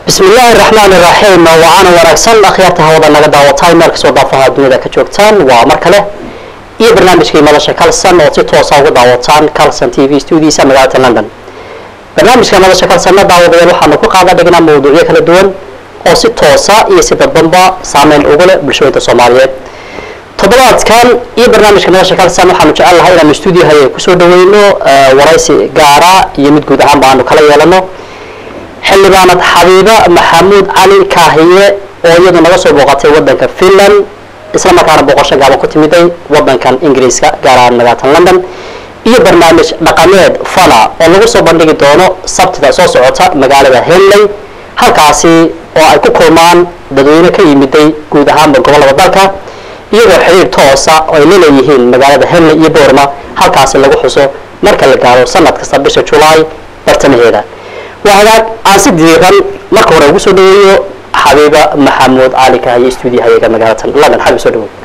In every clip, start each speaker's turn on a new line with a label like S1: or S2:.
S1: bismi illaahi raxmaani raxiim wacaana wanaagsan akhyaarta hawada naga daawataay meel kastoo daafaha duniyada ka joogtaan waa mar kale iyo barnaamijkii madasha calson oo si toosa uga daawataan calson t v studiisa magaalada london barnaamijka madasha calsonna daawadayaal waxaanu ku qaada dhignaa mawduucyo kala duwan oo si toosa iyo si dadbanba saameyn ugu leh bulshooyinka soomaaliyeed toddobaadkan iyo barnaamijka madasha calson waxaanu jecel lahay inaanu stuudiohaya kusoo dhaweyno waraysi gaara iyo mid guud ahaanba aanu kala yeelano xildhibaanad xabiiba maxamuud cali kaahiye oo iyadu naga soo booqatay wadanka finland isla markaana booqasho gaaban ku timiday wadankan ingiriiska gaar ahaan magaalatan london iyo barnaamij dhaqameed fana oo lagu soo bandhigi doono sabtida soo socota magaalada henley halkaasi oo ay ku kulmaan dadweyne ka yimiday guud ahaanba gobollada dalka iyagoo xiriir toosa oo ay laleeyihiin magaalada henley iyo boorma halkaasi lagu xuso marka la gaaro sanad kasta bisha julaay bartamaheeda waa hagaag aan si diiran marka hore ugu soo dhaweeyo xabiiba maxamuud cali kaahiye stuudiyahayaga magaalatan london xabib soo dhawoy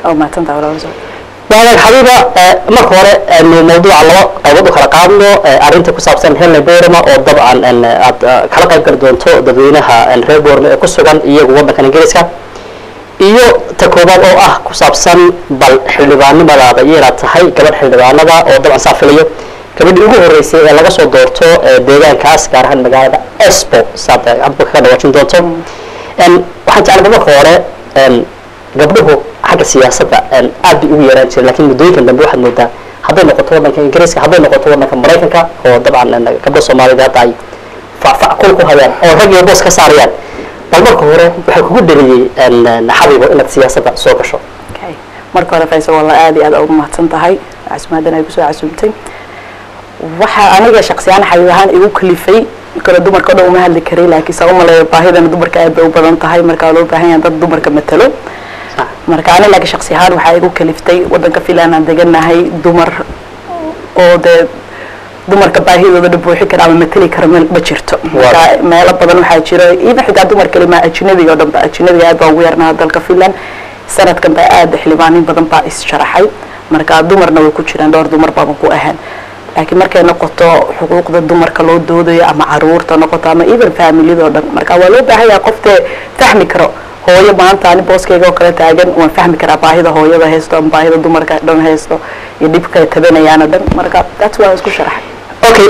S1: waa hagaag xabiiba marka hore nu mawduuca laba qaybood u kala qaadno arrinta ku saabsan henley boorma oo dabcan aad kala qayb gali doonto dadweynaha reer boorma ee ku sugan iyagu waddankan ingiriiska iyo ta koobaad oo ah ku saabsan bal xildhibaannimadaada iyo inaad tahay gabadh xildhibaanada oo dabcan saa filayo gabadhii ugu horeysay ee laga soo doorto deegaankaas gaar ahaan magaalada espo saad hadba kaga dhawaajin doonto waxaan jeclaba marka hore gabdhuhu xagga siyaasadda aad bay ugu yaraan jireen lakin muddooyinkan dambe waxaad moodaa hadday noqoto waddanka ingiriiska hadday noqoto waddanka maraykanka oo dabcan gabdho soomaaliyed hadda ay facfac kul ku hayaan oo rag iyo boos ka saarayaan bal marka hore waxaa kugu dheliyey xabibo inaad siyaasadda soo gasho
S2: marka hore faysal walla aad iyo aad ugu mahadsan tahay casumaaddan ay kusoo casuumtay waxaa aniga shaksiyaan xabiib ahaan igu kalifay kale dumarka o dhan uma hadli karay laakiin saa umaleeya baahidana dumarka aad bay u badan tahay markaa loo baahan yahay dad dumarka matalo marka ani laakiin shaksi ahaan waxaa igu kaliftay waddanka finland aan deganahay dumar oo dee dumarka baahidooda dhan buuxi kara ama mateli kara ma jirto marka meelo badan waxaa jira even xitaa dumar kalima ajnabiga o dhan ba ajnabiga aad baan ugu yarnaha dalka finland sanadkan baa aad xildhibaanin badan baa issharaxay marka dumarna way ku jiraan dhowr dumar baaban ku ahaan laakiin markay noqoto xuquuqda dumarka loo doodayo ama caruurta noqoto ama even familiyada o dhan marka waa loo baahan yaha qoftee fahmi karo hooyo maanta ani booskayga oo kale taagan waan fahmi karaa baahida hooyada haysto ama baahida dumarka dhan haysto iyo dhibkay tabanayaan o dhan marka that's waa isku sharaxay
S1: okay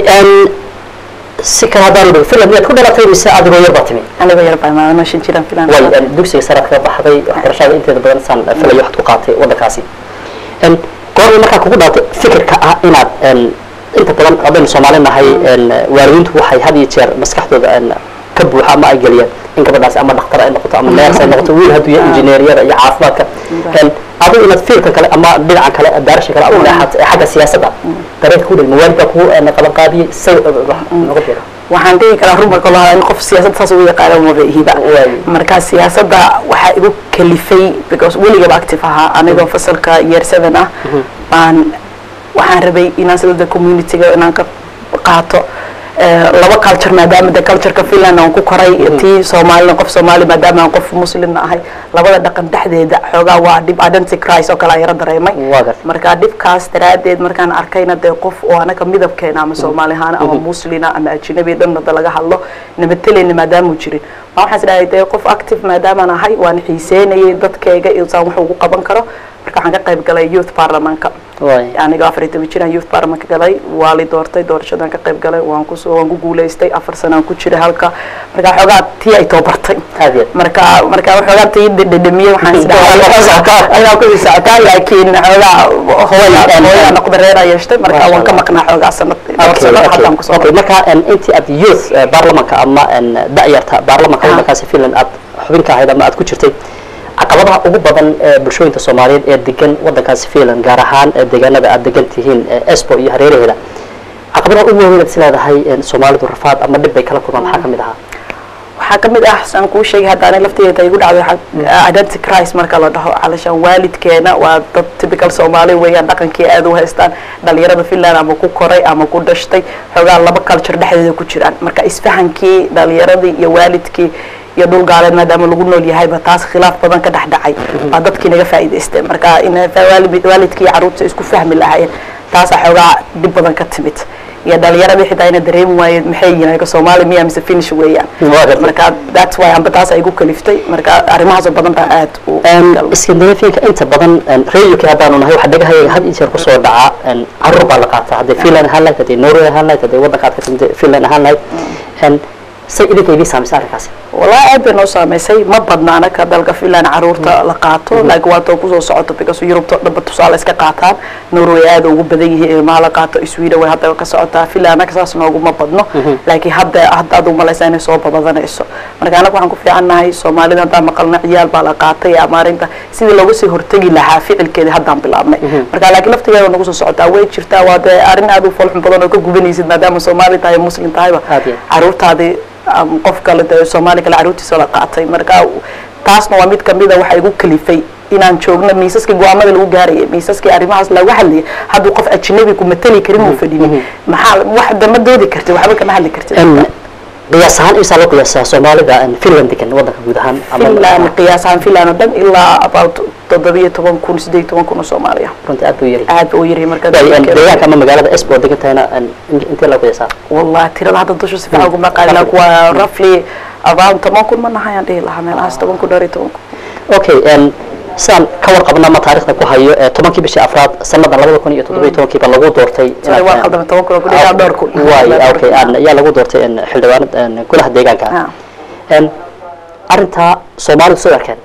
S1: si kale haddaan dhow finland miyaad ku dhalatay mise adigoo yar baa timi
S2: anigoo yar baa maadano shan jiraan finland
S1: way dugsiga saraad kaga baxday waxbarashada inteeda badan saan filayo waxaad ku qaatay waddankaasi goorma markaa kugu dhalatay fikirka ah inaad inta badan haddaynu soomaali nahay waalidiintu waxay had iyo jeer maskaxdooda ka buuxa ama ay geliyaan in gabadhaasi ama dhakhtar ay noqoto ama neers ay noqoto wiil hadduu yahay injineeriyada iyo caafimaadka adigu inaad fiilkan kale ama dhinacan kale daarasha kale u leexato ee xagga siyaasadda dareenka ku dhig mawaalidka ku qaban qaabiyey say noga jira
S2: waxaan dhihi karaa run marka loo in qof siyaasadda saas ugu yaqaana maba ihiba marka siyaasadda waxaa igu kalifay because weligaba active ahaa anigoo fasalka year seven ah baan waxaan rabay inaan sida communityga inaan ka qaato laba culture maadaama de cultureka finland aan ku koray tii soomaalina qof soomaali maadaama aan qof muslimna ahay labada dhaqan dhexdeeda xoogaa waa dhib identity crisis oo kale aan yaro dareemay marka dhibkaas daraadeed markaan arkayna dee qof oo anaga midabkeena ama soomaali ahaan ama muslina ama ajnabi dhanada laga hadlo nabadteleyna maadaamau jirin ma waxaan isdhahay dee qof active maadaamaan ahay waan xiiseynayay dadkayga saan wax ugu qaban karo marka waxaan ka qayb galay youth parliamentka aniga afar iyo toban jiraan youth parliament ka galay waa li doortay doorashadaan ka qayb galay waan kusoo waan ku guulaystay afar sanaan ku jiray halka marka xoogaa tii ay toobartay marka marka xoogaa tii dhedhemiye waxaan isdhahay kusii socotaa laakiin xoogaa hooya hooya noqda reeraa yeeshtay marka waan ka maqnaa xoogaa sanad dhowr sano haddaan kusoo
S1: okay marka intii aad youth baarlamanka ama da'yarta baarlamanka waddankaasi finland aad xubin ka ahayd ama aad ku jirtay caqabadaha ugu badan ee bulshooyinka soomaaliyeed ee degan waddankaasi finland gaar ahaan deegaanada aad degan tihiin espo iyo hareeraheeda caqabadaha ugu waaweyn aad is leedahay soomaalidu rafaad ama dhib bay kala kulmaan maxaa kamid ahaa
S2: waxaa kamid ah saan kuu sheegay hadda ani lafteeda igu dhacday identity crisis marka la dhaho calashaan waalidkeena waa dad typical soomaali weeyaan dhaqankii aad u haystaan dhalinyarada finland ama ku koray ama ku dhashtay xoogaa laba culture dhexdeeda ku jiraan marka isfahankii dhalinyaradii iyo waalidkii iyo dhul gaaleed maadaama lagu nool yahayba taas khilaaf badan ka dhex dhacay baa dadkii naga faa'iidaysteen marka in waalidkii iyo carruurta isku fahmi lahaayeen taasaa xoogaa dhib badan ka timid iyo dhalinyaradii xitaa ina dareemi waayeen maxay yihiin ayaga soomaali miya mise finish weeyaan
S1: Waa gartay.
S2: marka that's why amba taas ay igu kaliftay marka arrimahaasoo badan baa aad u galay.
S1: scandinavianka inta badan reer uk haddaanu nahay waxaa dhagahayaga had iyo jeer kusoo dhaca een, caruur baa la qaataa hadday finland ahaan lahayd hadday norway ahaan lahayd hadday waddanka aad ka timid finland ahaan lahayd Een, say idinka idiin saamaysay arrinkaasi
S2: والله aad bay noo saamaysay ma badna anaka dalka finland caruurta la qaato laakiin waa too kusoo socoto because yurubta dhanba tusaale iska qaataan norway aad ugu badan yihiin ilmaha la qaato sweden way hadda ka socotaa finland anaka saas nooguma badno laakiin hadda hadda aad umalaysa inay soo badanayso marka anaga waxaan ku fiicannahay soomaalida haddaan maqalna ciyaal baa la qaatay ama arrinta sidii looga sii hortegi lahaa ficilkeedii haddaan bilaabnay marka laakiin laftigeeda nagu soo socotaa way jirtaa waa dee arrin aad u foolxun badan oo ka gubanaysid maadaama soomaali tahay muslim tahayba
S1: Aad iyo aad.
S2: caruurtaadii um, qof kale dee soomaali kale caruurtiisa la qaatay marka taasna waa mid kamida waxa igu kalifay inaan joogno miisaskii go-aamada lagu gaarayay miisaskii arrimahaas lagu hadlayay hadduu qof ajnabi ku matali karin uu fadhini maxaa wax dama doodi kartid waxba kama hadli kartid
S1: Een, qiyaas ahaan imsaa loo qiyaasaa soomaalida een, finland degan waddanka guud ahaan ama-
S2: finland qiyaas ahaan finland oo dhan ilaa about toddobiyo toban kun sideed iyo toban kun oo soomaaliya
S1: runtii aad buu yari
S2: aad ba u yaryahay marka
S1: deegaanka ama magaalada esbo degan tahayna een, in- intee loo qiyaasaa
S2: wallahi tirada hadda dusha si fiican uguma qaali laakiin waa roughly around toban kun ma nahayaan dhihi lahaa meelahaas toban kun dhowr iyo toban kun
S1: okay een, sidaan ka warqabna ama taarikhda ku hayo ee tobankii bishii afraad sanada labada kun iyo toddobiyo tobankiiba lagu doortay
S2: Sorry, waa qaldamay, toban kun oo ku dhigaa dhowr kun.
S1: waay okay aan- ayaa lagu doortay een, xildhibaanad een, golaha deegaanka
S2: Ah.
S1: Een, arrintaa soomaalidu soo arkeen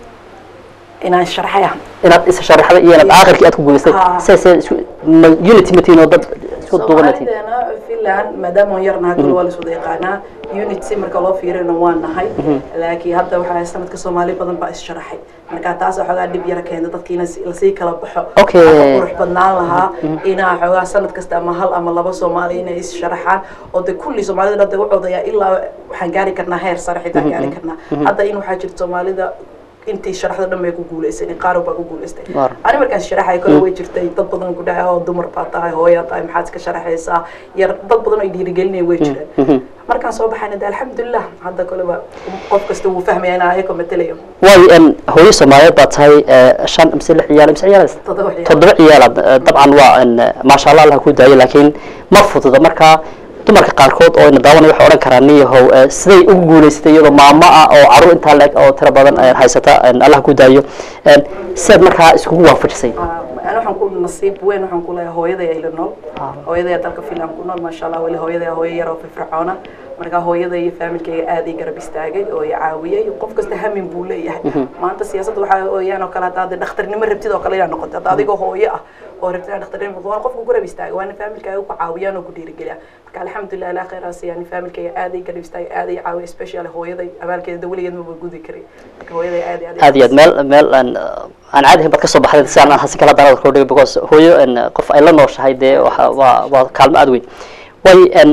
S2: inaan sharxaya
S1: inaad is sharaxda iyo inaad aakhirkii aad ku guulaystay
S2: Ah.
S1: see see isku- ma unity matiin oo dad isku duuban matiin
S2: Soomaalideena Finland maadaama aan yarnahay kul waa la iswada yaqaanaa unity marka loo fiirina waan nahay laakiin hadda waxaa sanadka soomaali badan baa is-sharaxay marka taas xoogaa dhib yara keenta dadki in lasii kala baxo
S1: Okay.
S2: Waxaa ka qurux badnaan lahaa inaa xoogaa sanad kasta ama hal ama laba soomaali inay is-sharaxaan oo de kulli soomaalida hadda u codayaa ilaa waxaan gaari karnaa heer sare xitaa gaari karnaa hadda in waxaa jirta soomaalida intii sharaxda dhan bay ku guulaysan qaar baa ku guulaystay
S1: Waar.
S2: ani markaan sharaxay kale way jirtay dad badan ku dhahay oo dumar baa tahay hooya tahay maxaad iska sharaxaysaa yar dad badan oo dhiirigelinaya way jireen markaan soo baxayna de alxamdulilah hadda kaleba qof kasta wuu fahmaya inaa ayako matelayo
S1: waay een, hooyo soomaaliyeed baa tahay ee, shan mise lix ciyaal mise ciyaal
S2: Toddoba ciyaal.
S1: toddoba ciyaalaad ee, dabcan waa een, maasha allah allah ku daayo laakiin ma fududa marka dumarka qaarkood oo ina daawanaya waxay odhan karaan niyahow ee, siday ugu guulaysatay iyadoo maamo ah oo caruur intaa leeg oo tiro badan ee, haysata een, allah ku daayo een, sidaad markaa iskugu waafajisay
S2: ani waxaan ku nasiib weyn waxaan ku leeyahay hooyaday ayla nool hooyaday dalka finland ku nool maasha allah weli hooyaday hooyo yar oo firfircoona marka hooyaday iyo faamilkayga aad ii garab istaagay oo i caawiyay qof kasta hamin buu leeyahay maanta siyaasadda waxaa ooyaan oo kale haddaad dhakhtarnimo rabtid oo kale inaad noqoto hadda adigoo hooyo ah oo rabtid inaad dhakhtarnimo noqoto waana qofka ku garab istaaga waana faamilkaaga ku caawiyaan oo ku dhiirigeliya marka alxamdulilah ilaa khayraas yani faamilkayga aad ii garab istaagay aad ii caawiya especially hooyaday abaalkeeda weligeed maba gudi karay marka hooyaday aad iyo
S1: aad iyo aad meel meel aan aan caadi ahayn baad kasoo baxday si aan aan hasi kala daraad koo dhigay because hooyo een, qof ay la nooshahay dee waxa waa waa kaalmo aad weyn way een,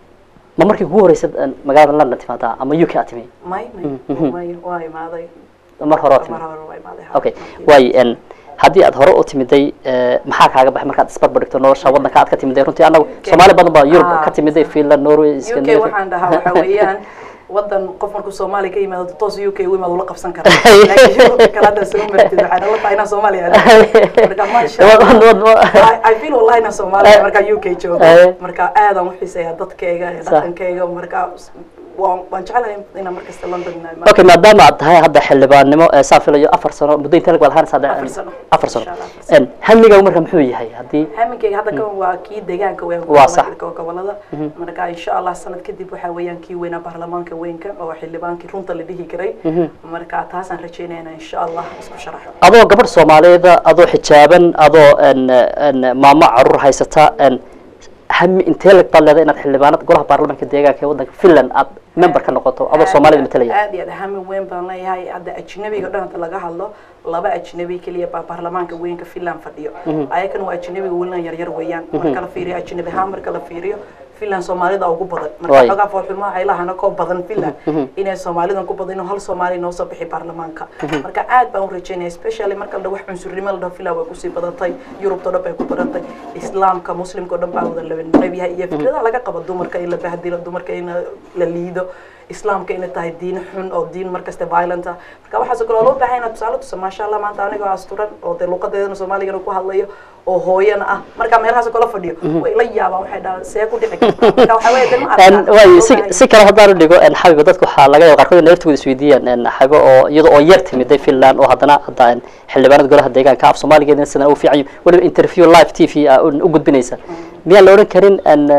S1: ma markii kugu horeysad een, magaalada london timaadaa ama uk aad timi
S2: may may may waa imaaday
S1: mar hore aad timi
S2: mar hore waa imaaday
S1: okay way een, haddii aad hore u timiday ee, maxaa kaaga baxay markaad isbarbar dhigto nolosha waddanka aad ka timiday runtii anagu soomaali badan baa yurub
S2: Ah.
S1: ka timiday finland norway
S2: UK
S1: Scandinavia.
S2: waxaan dhahaa waxa weeyaan wadan qof markuu Soomaali ka yimaado toos UK u imaado la qabsan kara laakiin Yurubka kale hadda soo martid waxaan la tahay inaan Soomaaliya aado marka masha
S1: Wad- wad- wad- wad-
S2: I- I feel wallahi inaan Soomaaliya marka UK joogo
S1: Eh.
S2: marka aad aan u xiiseeyaa dadkayga iyo
S1: Sax.
S2: dhaqankayga marka waan waan jeclahay inaan markasta London imaado
S1: okay maadaama aad tahay hadda xildhibaannimo ee saan filayo afar sano muddo intee lag baad ahaanaysaa de-
S2: Afar sano.
S1: afar sano
S2: Insha Allah, afar sano.
S1: Een, hamigaagu marka muxuu yahay haddii
S2: haminkayga hadda kan waa kii deegaanka weyn
S1: Waa sax.
S2: gobolada marka insha allah sanad kadib waxaa weeyaan kii weynaa baarlamaanka weynka oo xildhibaankii runta la dhihi karay marka taasaan rajeynayna insha allah isku sharaxo
S1: adoo gabadh soomaaliyeeda adoo xijaaban adoo een, een, maamo caruur haysata een, hami intee lag baad leedahay inaad xildhibaanad golaha baarlamaanka deegaanka ee waddanka finland aad member ka noqoto adoo soomaalida matalaya
S2: aad iyo aad hami weyn baan leeyahay hadda ajnabiga dhan hadda laga hadlo laba ajnabi keliya baa baarlamaanka weynka finland fadhiyo ayakana waa ajnabiga welinan yaryar weeyaan marka la fiiriyo ajnabi ahaan marka la fiiriyo finland soomaalida ugu badan marka
S1: Waay.
S2: xogaa foolxumaa ay lahana koo badan finland inay soomaalidan ku badan inuu hal soomaali noo soo bixi baarlamaanka marka aad baan u rajeynaya especially marka la dhaho wax cunsurnimo la dhaho finland way kusii badatay yurubta o dhan bay ku badatay islaamka muslimka o dhan baa wada la neceb yahay iyo fikradaha laga qabo dumarka in la bahdilo dumarka in la liido islaamka inay tahay diin xun oo diin markasta violent ah marka waxaas oo kale oo loo baahan inaad tusaale tusa maasha allah maanta anigoo asturan oo dee luqadeedana soomaaligana ku hadlayo oo hooyana ah marka meelahaas kala fadhiyo way la yaabaan waxay dhahaan see ku dhici kartaa marka waxaa weeye de ma arkaan
S1: waay si si kale haddaan u dhigo xabiba dadka waxaa laga yaaba qaarkood in naftooda isweydiiyaan xabibo oo iyada oo yar timiday finland oo haddana hadda xildhibaanada golaha deegaanka af soomaaligeedina sidan u fiican weliba interview live t v ah u gudbinaysa miyaan la odhan karin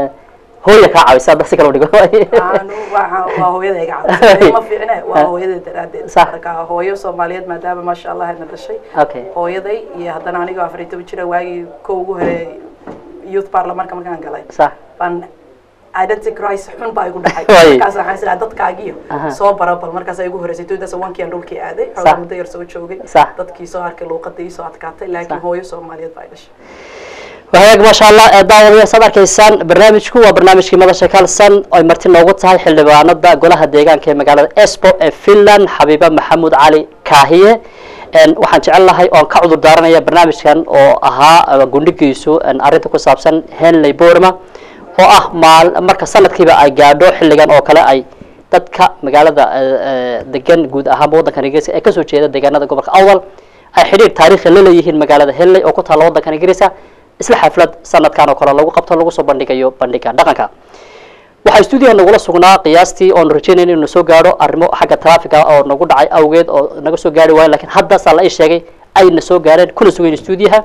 S1: hooya kaa caawisa hadda si kale u dhigo
S2: Aanu waa waa hooyada iga caawisa ma fiicne waa hooyada daraadeed
S1: Sax.
S2: marka hooyo soomaaliyeed maadaama maasha allah na dhashay
S1: okay
S2: hooyaday iyo haddana anigoo afar iyo toban jira waagii ko ugu hore youth parliamentka markaan galay
S1: sax
S2: baan identity crisis xun baa igu dhacay
S1: Waay.
S2: markaas waxaan isdhahay dadkaagiyo
S1: Aha.
S2: soo bara bal markaas ay igu horeysay two thousand one kii aan dhulkii aaday
S1: Sax.
S2: xoogaa muddo yar soo joogay
S1: Sax.
S2: dadkii soo arkay luuqadii soo adkaatay laakiin
S1: Sax.
S2: hooyo soomaaliyeed baa i dhashay
S1: wahagaag maasha allah ee daawadayaal saad arkaysaan barnaamijku waa barnaamijkii madasha kalsan oo ay marti noogu tahay xildhibaanada golaha deegaanka ee magaalada esbo ee finland xabiiba maxamuud cali kaahiye En waxaan jecel lahay oon ka cudur daaranaya barnaamijkan oo ahaa eh, gundhigiisu en arrinta ku saabsan henley borma oo ah maal marka sanadkiiba ay gaadho xilligan oo kale ay dadka magaalada eh, eh, degan guud ahaanba waddankan ingiriiska ee kasoo jeeda deegaanada gobolka awdal ay xidhiir taariikhi la leeyihiin magaalada henley oo ku taalla waddankan ingiriiska isla xaflad sanadkan oo kale lagu qabto lagu soo bandhigayo bandhiga dhaqanka waxaa stuudiyaha nagula sugnaa qiyaastii oonu rajeynayna inuu soo gaadho arrimo xagga traffica oo nagu dhacay awgeed oo naga soo gaari waayo lakiin hadda saa la ii sheegay ayna soo gaareen kuna sugayn stuudiyaha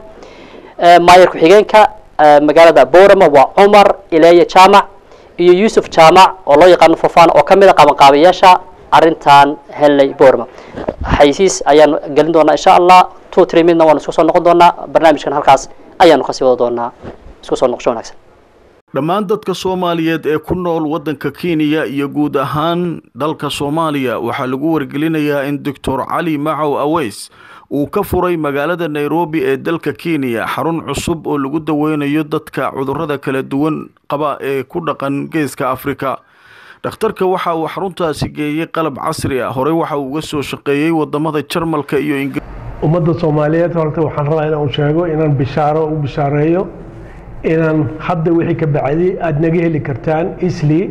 S1: maayar ku-xigeenka eh, magaalada borama waa cumar ileya jaamac iyo yuusuf jaamac oo loo yaqaano fofana oo kamid a qabanqaabayaasha arrintan henley borama xaysiis ayaan gelin doonaa insha allah two three midna waanu isku soo noqon doonaa barnaamijkan halkaas ayaanu kasii wada doonaa isku soo noqosho wanaagsan
S3: dhammaan dadka soomaaliyeed ee ku nool waddanka kenya iyo guud ahaan dalka soomaaliya waxaa lagu wargelinayaa in doctor cali macow aweys uu ka furay magaalada nairobi ee dalka kenya xarun cusub oo lagu daweynayo dadka cudurrada kala duwan qaba ee ku dhaqan geeska afrika dhakhtarka waxa uu xaruntaasi geeyey qalab casri ah horey waxa uu uga soo shaqeeyey wadamada jarmalka iyo ingiriiska
S4: ummadda soomaaliyeed horta waxaan rabaa inaan sheego inaan bishaaro u bishaareeyo inaan hadda wixii ka bacdi aada naga heli kartaan isli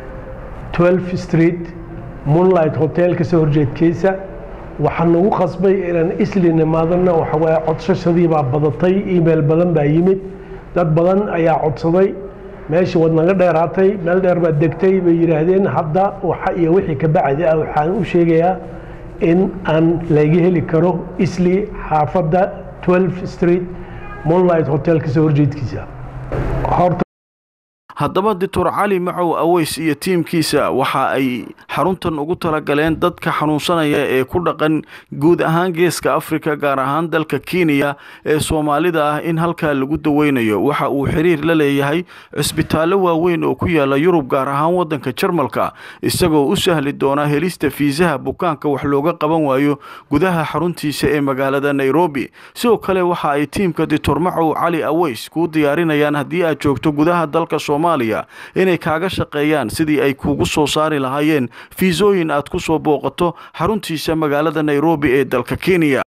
S4: 12 street moonlight hotel kasoo horjeedkiisa waxaan nagu qasbay inaan isli nimaadana waxawaaye codsashadii baa badatay email badan baa yimid dad badan ayaa codsaday meeshii waad naga dheeraatay meel dheer baad degtay bay yidhaahdeen hadda waxa iyo wixii ka bacdi ah waxaan u sheegayaa in aan laga heli karo isli xaafadda 12 street moonlight hotel kasoo horjeedkiisa horta
S3: haddaba doctor cali macow aweys iyo tiimkiisa waxa ay xaruntan ugu talagaleen dadka xanuunsanaya ee ku dhaqan guud ahaan geeska afrika gaar ahaan dalka kenya ee soomaalida ah in halkaa lagu daweynayo waxa uu xiriir la leeyahay cisbitaallo waaweyn oo ku yaala yurub gaar ahaan waddanka jarmalka isagoo u sahli doona helista fiisaha bukaanka wax looga qaban waayo gudaha xaruntiisa ee magaalada nairobi sidoo kale waxa ay tiimka doctor macow cali aweys kuu diyaarinayaan haddii aad joogto gudaha dalka soomaaliya inay kaaga shaqeeyaan sidii ay kuugu soo saari lahaayeen fiisooyin aad ku soo booqato xaruntiisa magaalada nairobi ee dalka kenya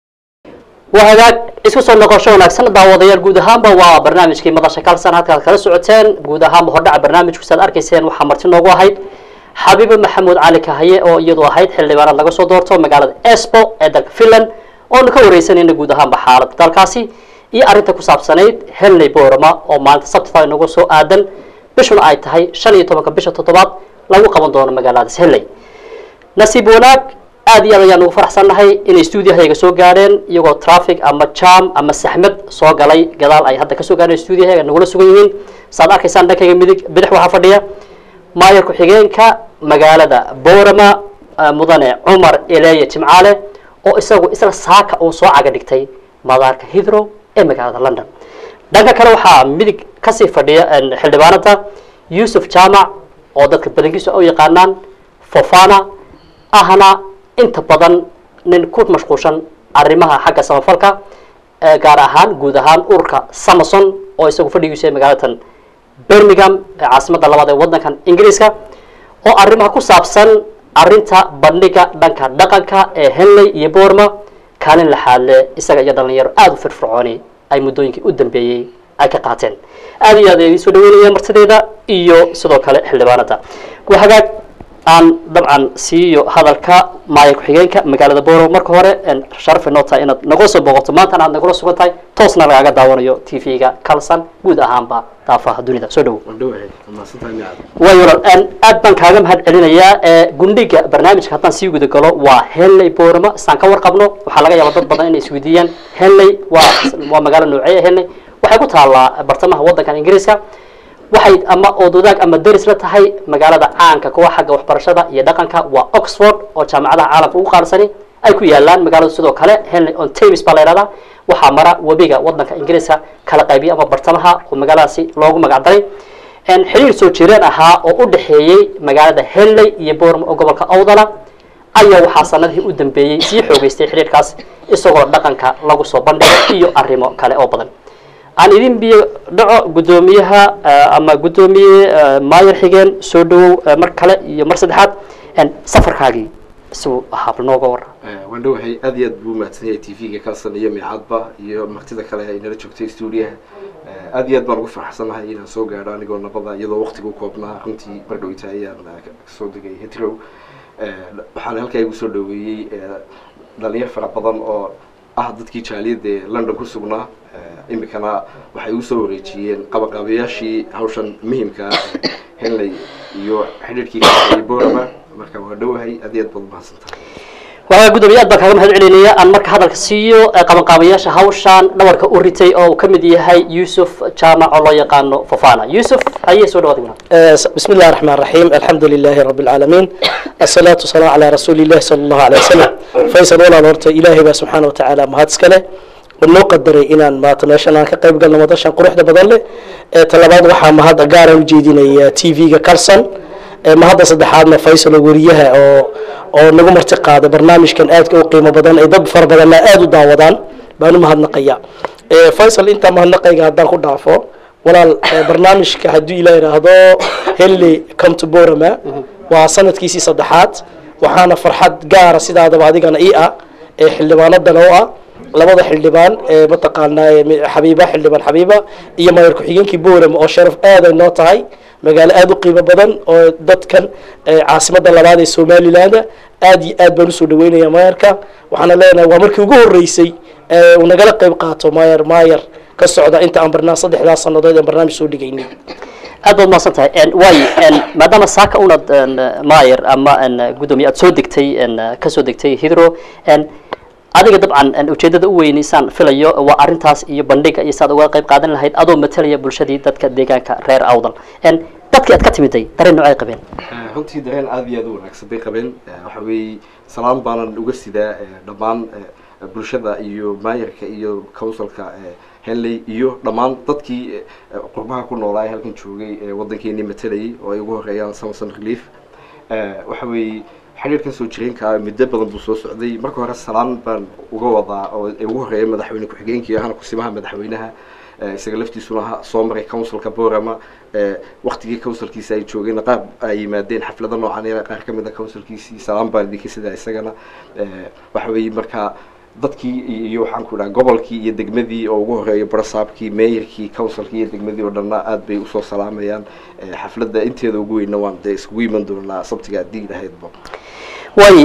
S1: waa hagaag isku soo noqosho wanaagsan daawadayaal guud ahaanba waa barnaamijkii madasha kalsan halkaad kala socoteen guud ahaanba hordhaca barnaamijku saad arkayseen waxaa marti noogu ahayd xabiibo maxamuud cali kahaye oo iyadu ahayd xildhibaanaad laga soo doorto magaalada esbo ee dalka finland oonu ka wareysanayna guud ahaanba xaaladda dalkaasi iyo arrinta ku saabsanayd henley borama oo maalinta sabtida inagu soo aadan bishuna ay tahay shan iyo tobanka bisha toddobaad lagu qaban doono magaaladaas henley nasiib wanaag aad iyo aad ayaan ugu faraxsannahay inay stuudiyahayaga soo gaadheen iyagoo traffic ama jam ama saxmad soo galay gadaal ay hadda kasoo gaadheen stuudiyahayaga nagula sugan yihiin saad arkaysaan dhankayga midig bidix waxaa fadhiya maayar ku-xigeenka magaalada borama mudane cumar eleya jimcaale oo isagu isla saaka uu soo caga dhigtay madaarka hithrow ee magaalada london dhanka kale waxaa midig kasii fadhiya xildhibaanada yuusuf jaamac oo dadka badankiisu u yaqaanaan fofana ahna inta badan nin ku mashquulshan arrimaha xagga samafalka gaar ahaan guud ahaan ururka samason oo isagu fadhigiisu magaalatan birmingham ee caasimadda labaad ee waddankan ingiriiska oo arrimaha ku saabsan arrinta bandhiga dhanka dhaqanka ee henley iyo borma kaalin laxaadle isaga iyo dhalinyaro aada u firfircooni ay muddooyinkii u dambeeyey ay ka qaateen aada iyo aad ay idiin soo dhaweynayaan martideeda iyo sidoo kale xildhibaanada waa hagaag aan dabcan siiyo hadalka maaya ku-xigeenka magaalada borow marka hore sharaf inoo tahay inaad nagula soo booqato maantana aad nagula sugan tahay toosna lagaaga daawanayo t v-ga calson guud ahaanba daafaha dunida soo dhowo way walaal aad baan kaaga mahad celinayaa gundhiga barnaamijka haddaan sii guda galo waa henley borama isaan ka warqabno waxaa laga yaaba dad badan inay isweydiiyaan henley waa waa magaalo noocee henley waxay ku taallaa bartamaha waddankan ingiriiska waxay ama oodwadaag ama deris la tahay magaalada caanka kuwa xagga waxbarashada iyo dhaqanka waa oxford oo jaamacadaha caalamka ugu qaarsani ay ku yaalaan magaalada sidoo kale henley on tamis baa la yihahdaa waxaa mara webiga waddanka ingiriiska kala qaybiya ama bartamaha oo magaaladaasi loogu magac daray xiriir soo jireen ahaa oo u dhexeeyey magaalada henley iyo borma oo gobolka awdala ayaa waxaa sanadihii u dambeeyey sii xoogeystay xiriirkaas isagoo dhaqanka lagu soo bandhigay iyo arrimo kale oo badan aan idin biyo dhaco guddoomiyaha ama guddoomiye maayer xigeen soo dhawow mar kale iyo mar saddexaad safarkaagii isuu ahaab nooga warra
S5: waan dhowahay aad iyo aad buu mahadsan yahay t v-ga kalson iyo miicadba iyo martida kale ay nala joogtay stuudiyaha aad iyo aad baan ugu faraxsanahay inaan soo gaadho anigoo nabada iyadoo waqtigu koobnaa runtii mar dhowita ayaan kasoo degay hetrow waxaana halkaa igu soo dhaweeyey dhalinyar fara badan oo ah dadkii jaaliyadda ee london ku sugnaa imikana waxay ugu soo wareejiyeen qabaqaabayaashii hawshan muhimka henley iyo xidhiirkii kaay borama marka waa dhowahay aad iyo aad baad umahadsantahay
S1: waa gudoomiye aad baan kaaga mahad celinaya aan marka hadalka siiyo qabanqaabayaasha hawshaan dhabarka u ritay oo uu ka mid yahay yuusuf jaamac oo loo yaqaano fofana yuusuf ayay soo dhawaad
S6: بسم الله الرحمن الرحيم الحمد لله رب العالمين الصلاة والسلام على رسول الله صلى الله عليه وسلم فيصل ولا نورت إلهي با سبحانه وتعالى مهد سكله ونو قدري إنان ما تماشان aan ka qayb galno madashan quruxda badan leh ee talabaad waxaa mahad gaar ah u jeedinaya TV-ga Carson ee mahadda saddexaadna Faisal wariyaha oo oo nagu marti qaada barnaamijkan aadka u qiimo badan ay dad fara badan aad u daawadaan baan u mahadnaqaya ee Faisal inta mahadnaqayga haddaan ku dhaafo walaal barnaamijka hadduu ilaa yidhaahdo henley come to borama waa sanadkiisii saddexaad waxaana farxad gaara sidaadaba adigana ii ah ee xildhibaanadana u ah labada xildhibaan ee mataqaanaa xabiiba xildhibaan xabiiba iyo mayor ku-xigeenkii borama oo sharaf aad ay noo tahay magaalo aada u qiimo badan oo dadkan caasimada labaad ee somaliland aad iyo aad baan usoo dhaweynaya mayorka waxaana leenahay waa markii ugu horeysay uu nagala qayb qaato mayor mayor ka socda inta aan barnaamij saddexdaas sanadood aan barnaamij soo dhigaynay
S1: aad baad mahadsan tahay waay maadaama saaka unad mayer ama guddoomiye aad soo degtay kasoo degtay hidro adiga dabcan ujeedada u weynaysaan filayo waa arrintaas iyo bandhiga iyo saad uga qayb qaadan lahayd adoo matalaya bulshadii dadka deegaanka reer awdal dadkii aad ka timiday dareen noocay qabeen
S5: runtii dareen aad iyo aad u wanaagsan bay qabeen waxa weeye salaan baanan uga sidaa dhammaan bulshada iyo maayarka iyo councilka henley iyo dhammaan dadkii qurbaha ku noolaa ee halkan joogay ee waddankeenii matalayay oo ay ugu horeeyaan samson relief waxa weeye xidhiirkan soo jireenka muddo badan buu soo socday marka hore salaan baan uga wadaa oo ugu horeeya madaxweyne ku-xigeenkii ahana kusimaha madaxweynaha isaga laftiisuna soo maray councilka borama waktigii councilkiisa ay joogeen qaar ay yimaadeen xaflado noocan qaar ka mid a councilkiisii salaan baan idinka sidaa isagana waxa weeye marka dadkii iyo waxaan ku dhaha gobolkii iyo degmadii oo ugu horeeya barasaabkii meeyarkii councilkii iyo degmadii oo dhanna aad bay usoo salaamayaan xafladda inteeda ugu weynna waan dee iskugu iman doonaa sabtiga haddii lahaydba
S1: way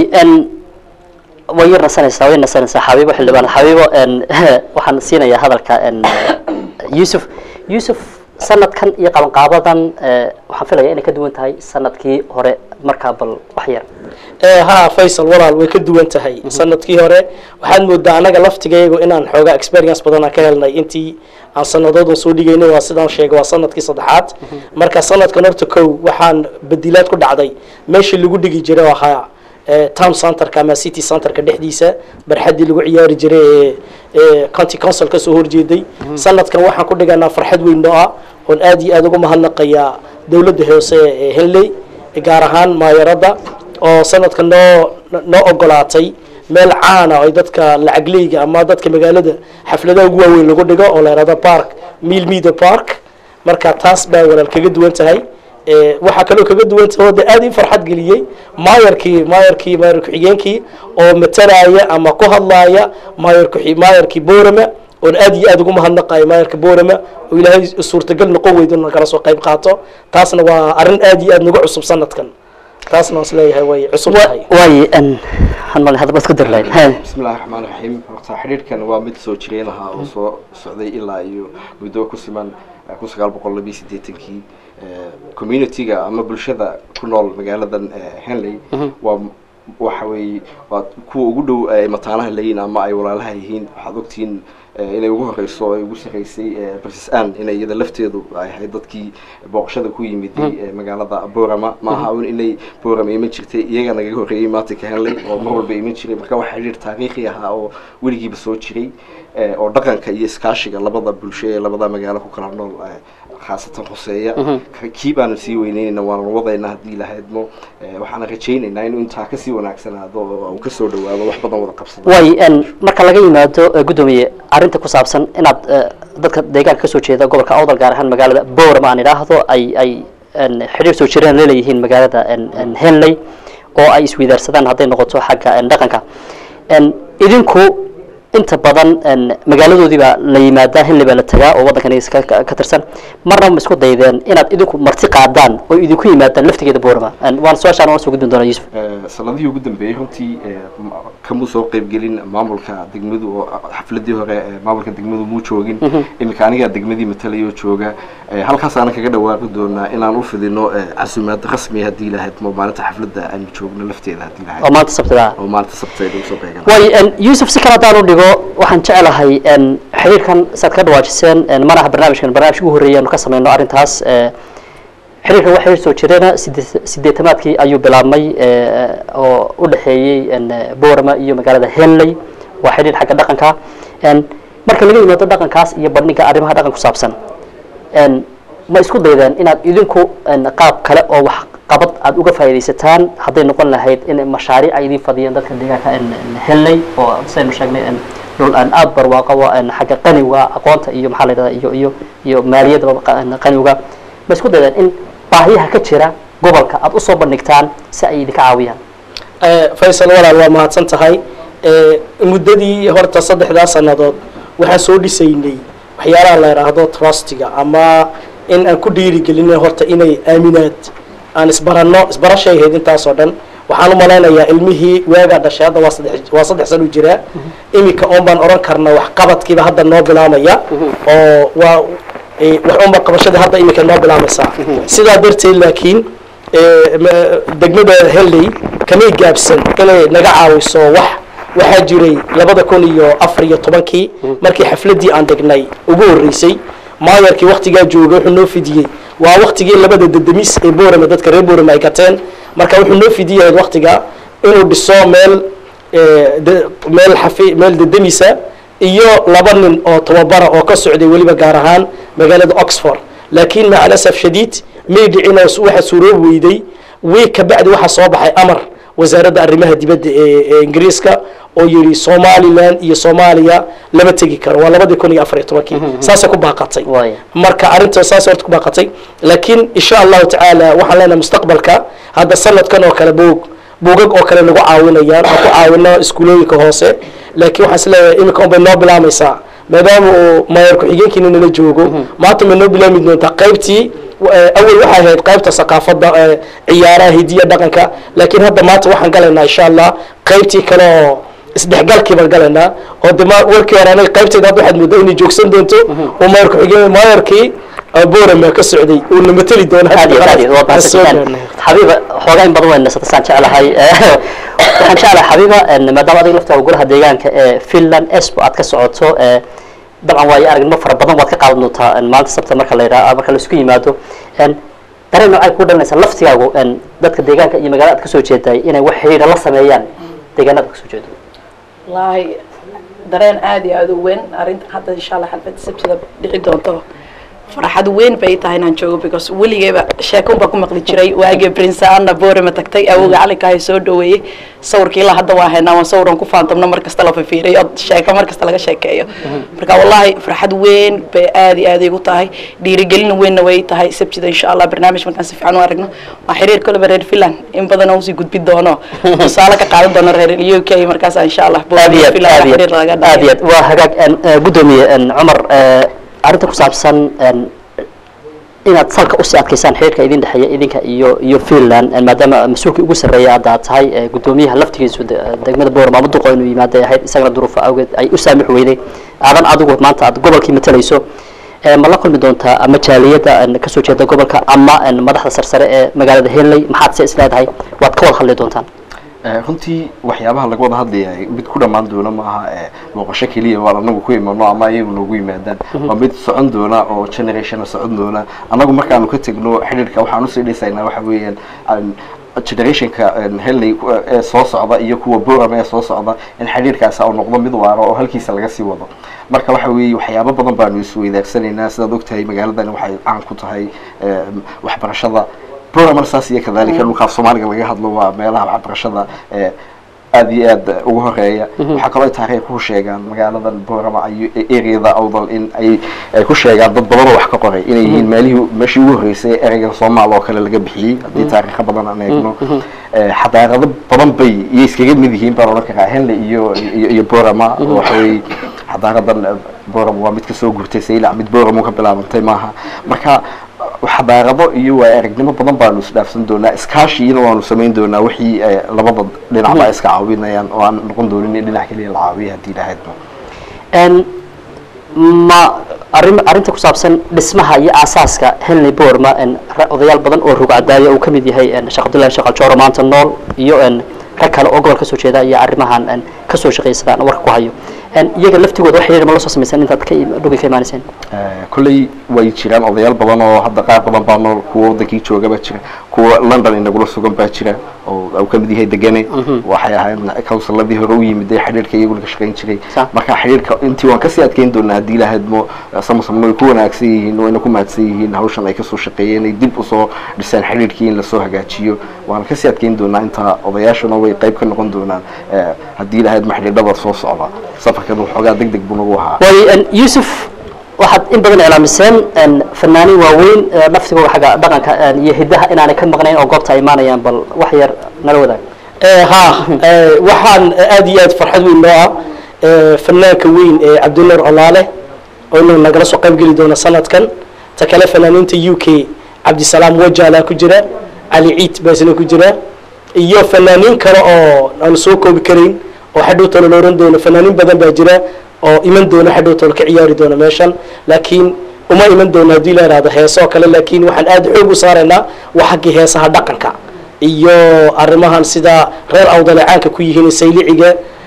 S1: way yar nasanaysaa way nasanaysaa xabiibo xildhibaan xabiibo waxaan siinayaa hadalka yuusuf yuusuf sanadkan iyo qabanqaabadan waxaan filaya inay ka duwan tahay sanadkii hore markaa bal wax yar
S6: ha faysal walaal way ka duwan tahay sanadkii hore waxaad moodaa anaga laftigaygu inaan xoogaa experience badan aan ka helnay intii aan sanadoodan soo dhigaynay waa sidaan sheegay waa sanadkii saddexaad marka sanadkan horta kow waxaan badilaad ku dhacday meeshii lagu dhigi jiray oo ahaa town centerka ama city centerka dhexdiisa barxaddii lagu ciyaari jiray ee county council ka soo horjeeday sanadkan waxaan ku dhiganaa farxad weyn noo ah oon aad iyo aad ugu mahadnaqayaa dowladda hoose ee henley gaar ahaan maayaradda oo sanadka noo noo ogolaatay meel caana oo ay dadka lacagleyga ama dadka magaalada xafladaha ugu waaweyn lagu dhigo oo la yihahdo park mill media park marka taas baa walaal kaga duwan tahay waxaa kaloo kaga duwan tahay oo de aad ii farxad geliyey maayarkii maayarkii maayar ku-xigeenkii oo matalaya ama ku hadlaaya maayar ku maayarkii borama oon aad iyo aad ugu mahadnaqayo maayarka borama oo ilaahay suurtagal noqon weydo na kala soo qayb qaato taasna waa arrin aad iyo aad nagu cusub sanadkan taasna waan isleeyahay way cusub tahay
S1: waaye hanmal hadaba isku dir lahayn
S5: bismi illahi raxmaan raxiim horta xidhiidhkan waa mid soo jireen ahaa oo soo socday ilaa iyo muddo ku siman kun sagaal boqol labiyo siddeetankii community-ga ama bulshada ku nool magaaladan henley waa waxa weeye waa kuwa ugu dhow ay mataanaha leeyihin ama ay walaalaha yihiin waxaad ogtihiin inay ugu horeyso oo ay ugu sarreysay princess ann inay iyada lafteedu ay ahayd dadkii booqashada ku yimiday magaalada borama maaha un inay borama iman jirtay iyaga nagaga horreeyey maatinka henley oo mar walba iman jiray marka waxa xidhiir taariikhi ahaa oo weligiiba soo jiray oo dhaqanka iyo iskaashiga labada bulsho ee labada magaalo ku kala nool khaasatan hoseeya kii baanu sii weyneynayna waanu wadayna haddii lahaydmo waxaana rajaynaynaa inuu intaa kasii wanaagsanaado oo uu kasoo dhawaado wax badan wada qabsado
S1: way marka laga yimaado guddoomiye arrinta ku saabsan inaad dadka deegaanka kasoo jeeda gobolka awdal gaar ahaan magaalada borama aan idhaahdo ay ay xidhiir soo jireen leeleeyihiin magaalada henley oo ay isweydaarsadaan hadday noqoto xagga dhaqanka idinku inta badan magaaladoodii baa la yimaadaa henley baa la tagaa oo waddankan ka tirsan marna ma isku daydeen inaad idinku marti qaadaan oo idinku yimaadaan laftigeeda borama waan su-aashaan waan soo gudbin doonaa yusuf
S5: sanadihii ugu dambeeyey runtii kamuu soo qeybgelin maamulka degmadu oo xafladii hore maamulka degmadu muu joogin iminka anigaa degmadii matalayo jooga halkaas aanan kaga dhawaaqi doonaa inaan u fidino casuumaad rasmi haddii lahayd mo maalinta xafladda aanu joogno lafteeda haddii lahayd
S1: oo maanta sabtida
S5: oo maalinta sabteeda usoo beegan
S1: way yusuf si kale haddaan u dhigo waxaan jecelahay xiriirkan saad ka dhawaajiseen manaha barnaamijkan barnaamij ugu horreeyay aanu ka samayno arrintaas xiriirkan waa xiriir soo jireena sidee sideetamaadkii ayuu bilaabmay oo u dhexeeyey borama iyo magaalada henley waa xiriir xagga dhaqanka marka laga yimaado dhaqankaas iyo bandhiga arrimaha dhaqan ku saabsan ma isku daydeen inaad idinku qaab kale oo wax qabad aada uga faaidaysataan hadday noqon lahayd in mashaariic ay idin fadiyeen dadka deegaanka henley oo saynu sheegnay dhul aan aada barwaaqo xagga qaniga aqoonta iyo maxaa la yidhahda iyo iyo iyo maaliyadaba qaniga ma isku daydeen in baahiyaha ka jira gobolka aada usoo bandhigtaan si ay idinka caawiyaan
S6: faysal walaal waa mahadsan tahay muddadii horta saddexdaa sannadood waxaan soo dhisaynay waxyaalaha la yidhaahdo trustiga ama in aan ku dhiirigelinay horta inay aaminaad aan isbaranno isbarashay ahayd intaasoo dhan waxaan u malaynayaa ilmihii waagaa dhashay hadda waa saddex waa saddex san u jiraa iminka oon baan odhan karna waxqabadkiiba hadda noo bilaamaya oo waa wax unba qabashadii hadda iminka noo bilaamaysaa sidaa darteed laakiin degmada henley kamay gaabsan inay naga caawiso wax waxaa jiray labada kun iyo afar iyo tobankii markii xafladdii aan dhignay ugu horreysay maayarkii waktigaa jooga wuxuu noo fidiyey waa waktigii labada dedemis ee borama dadka reer borama ay gateen marka wuxuu noo fidiyahayd waktiga inuu dhiso meel meel xafi meel dedemisa iyo laba nin oo tababara oo ka socday weliba gaar ahaan magaalada oxford laakiin maca alasaf shadiid may dhicin oo waxa suuroobi weyday wiig ka bacdi waxaa soo baxay amar wasaaradda arrimaha dibadda ee ingiriiska oo yidhi somalilan iyo soomaaliya lama tegi karo waa labadii kun iyo afar iyo tobankii saasay ku baaqatay marka arrinta saasay horta ku baaqatay laakiin insha allahu tacaala waxaan leenahay mustaqbalka hadda sanadkan oo kale buug buugag oo kale nagu caawinayaan aan ku caawino iskuulooyinka hoose laakiin waxaan isleeyahay iminka unbay noo bilaamaysaa maadaama uu mayor ku-xigeenkiina nala joogo maanta may noo bilaami doontaa qaybtii awel waxay ahayd qaybta saqaafadda ciyaaraha hidiya dhaqanka laakiin hadda maanta waxaan galaynaa insha allah qaybtii kale oo isdhexgalkii baan galaynaa oo de warkii hore anaga qaybteeda hadda waxaad moodaa inay joogsan doonto oo mayor ku-xigeen mayorkii borama ka socday uu na mateli doono
S1: aad iyo aad iyo waad mahadsantihiin xabiiba xoogaa in badan wayna satasaan jeclahay waxaan jeclahay xabiiba maadaama adiga laftaa golaha deegaanka ee finland espo aad ka socoto dabcan waayo aragnimo fara badan waad ka qaadan doontaa maanta sabta marka la yidhaha marka la isku yimaado dareen noocay ku dhalinaysa laftigaagu dadka deegaanka iyo magaalada aad kasoo jeeday inay wax xiriira la sameeyaan deegaanada kasoo jeedo
S2: wallaahi dareen aada iyo aada u weyn arrintan hadda insha allah xalfadda sabtida dhici doonto farxad weyn bay tahay inaan joogo because weligeyba sheekon baa ku maqli jiray waagii prince anna borama tagtay awowga calinkahay soo dhaweeyey sawirkii ilaa hadda waa haynaa waan sawiraan ku faantamno mar kasta la fifiiriyo od sheeko mar kasta laga sheekeeyo marka wallahi farxad weyn bay aada iyo aada igu tahay dhiirigelin weynna way tahay sabtida insha allah barnaamij markaan si fiican u aragno waa xiriir koleba reer finland in badan aan usii gudbi doono tusaale ka qaadan doono reer u k markaas insha allah
S1: aad iyo aad aad iyo
S2: xiriir laga
S1: aad aad iyo aad waa hagaag guddoomiye cumar arrinta ku saabsan inaad salka usii adkaysaan xiriirka idin dhexeeya idinka iyo iyo finland maadaama mas-uulkii ugu sarreeya hadda aad tahay guddoomiyaha laftigiisu degmada boorama ama duqo inuu yimaada ahayd isagana duruufo awgeed ay u saamix weyday aadan adigu maanta aad gobolkii matalayso ma la kulmi doontaa ama jaaliyadda kasoo jeeda gobolka ama madaxda sarsare ee magaalada henley maxaad se isleedahay waad ka wada hadli doontaan
S5: runtii waxyaabaha laga wada hadlaya mid ku dhammaan doona maaha booqasho keliya waan anagu ku imano ama ayagu noogu yimaadaan waa mid socon doona oo generationa socon doona anagu markaanu ka tegno xidhiirka waxaan usii dhisaynaa waxa weeyaan generationka henley ee soo socda iyo kuwa boram ee soo socda in xidhiirkaasi uu noqdo mid waaro oo halkiisa laga sii wado marka waxa weeye waxyaabo badan baanu isweydaagsanayna sidaad ogtahay magaaladan waxay caan ku tahay waxbarashada programmer saas iyo kadalika dhulka af soomaaliga laga hadlo waa meelaha waxbarashada ee aad iyo aad ugu horeeya waxaa kaloo ay taariikh ku sheegaan magaaladan boorama iyo areada awdal in ay ay ku sheegaan dad badan oo wax ka qoray inay yihiin meelihii meeshii ugu horreysay ereygan soomaal oo kale laga bixiyey haddii taariikho badan aan eegno xadaarado badan bay iyo iskaga mid yihiin baan odhan karaa henley iyo iyo boorama waxa weeye xadaaradan boorama waa mid kasoo gurtay saylac mid boorama ka bilaabantay maaha marka xadaarado iyo waa aragnimo badan baanu isdhaafsan doonaa iskaashiina waanu samayn doonaa wixii labada dhinacba iska caawinayaan oo aan noqon doonin in dhinac keliya la caawiya haddii lahaydba
S1: ma arrin arrinta ku saabsan dhismaha iyo aasaaska henley boorma odayaal badan oo rugcadaaya uu kamid yahay sheekh abdullahi sheekh aljooro maanta nool iyo rag kale oo gobol kasoo jeeda iyo arrimahan kasoo shaqaysadaan warka ku hayo iyaga laftigooda wax xiriir ma la soo samaysan intaad ka dhugi ka imaanayseen
S5: kolley way jiraan odayaal badan oo hadda qaar badan baa nool kuwa wadankii jooga baa jira kuwa london inagula sugan baa jira oo uu kamid yahay degane waxay ahayd counsiladii hore u yimid ee xidhiirka iyaguna ka shaqayn jiray marka xidhiirka intii waan kasii adkeyn doonaa haddii lahaydmo samusamno way ku wanaagsan yihiin wayna ku mahadsan yihiin hawshan ay kasoo shaqeeyeen ay dib usoo dhiseen xidhiirkii in lasoo hagaajiyo waan kasii adkeyn doonaa intaa odayaashuna way qayb ka noqon doonaan haddii lahaydma xidhiidhada soo socda safarkan waxoogaa deg deg buu nagu ahaa
S1: way yusuf waxaad in badan iclaamiseen fanaaniin waaweyn laftigooda xagga dhaqanka iyo hidaha inaanay ka maqnayn oo goobta ay imaanayaan bal wax yar nala wadaag
S6: ha waxaan aad iyo aad farxad weyn noo ah fanaanka weyn ee cabdinuur colaale oo inuu nagala soo qayb geli doono sanadkan ta kale fanaaniinta u k cabdisalaam wajaalaa ku jira cali ciid baa isna ku jira iyo fanaaniin kale oo aan soo koobi karayn oo xadhowtalo la oran doono fanaaniin badan baa jira oo iman doono xadhowtalo ka ciyaari doono meeshan laakiin uma iman doono haddii la ihahdo heesoo kale laakiin waxaan aada xoog u saaraynaa waa xaggii heesaha dhaqanka iyo arrimahan sida reer awdale caanka ku yihiin sayliciga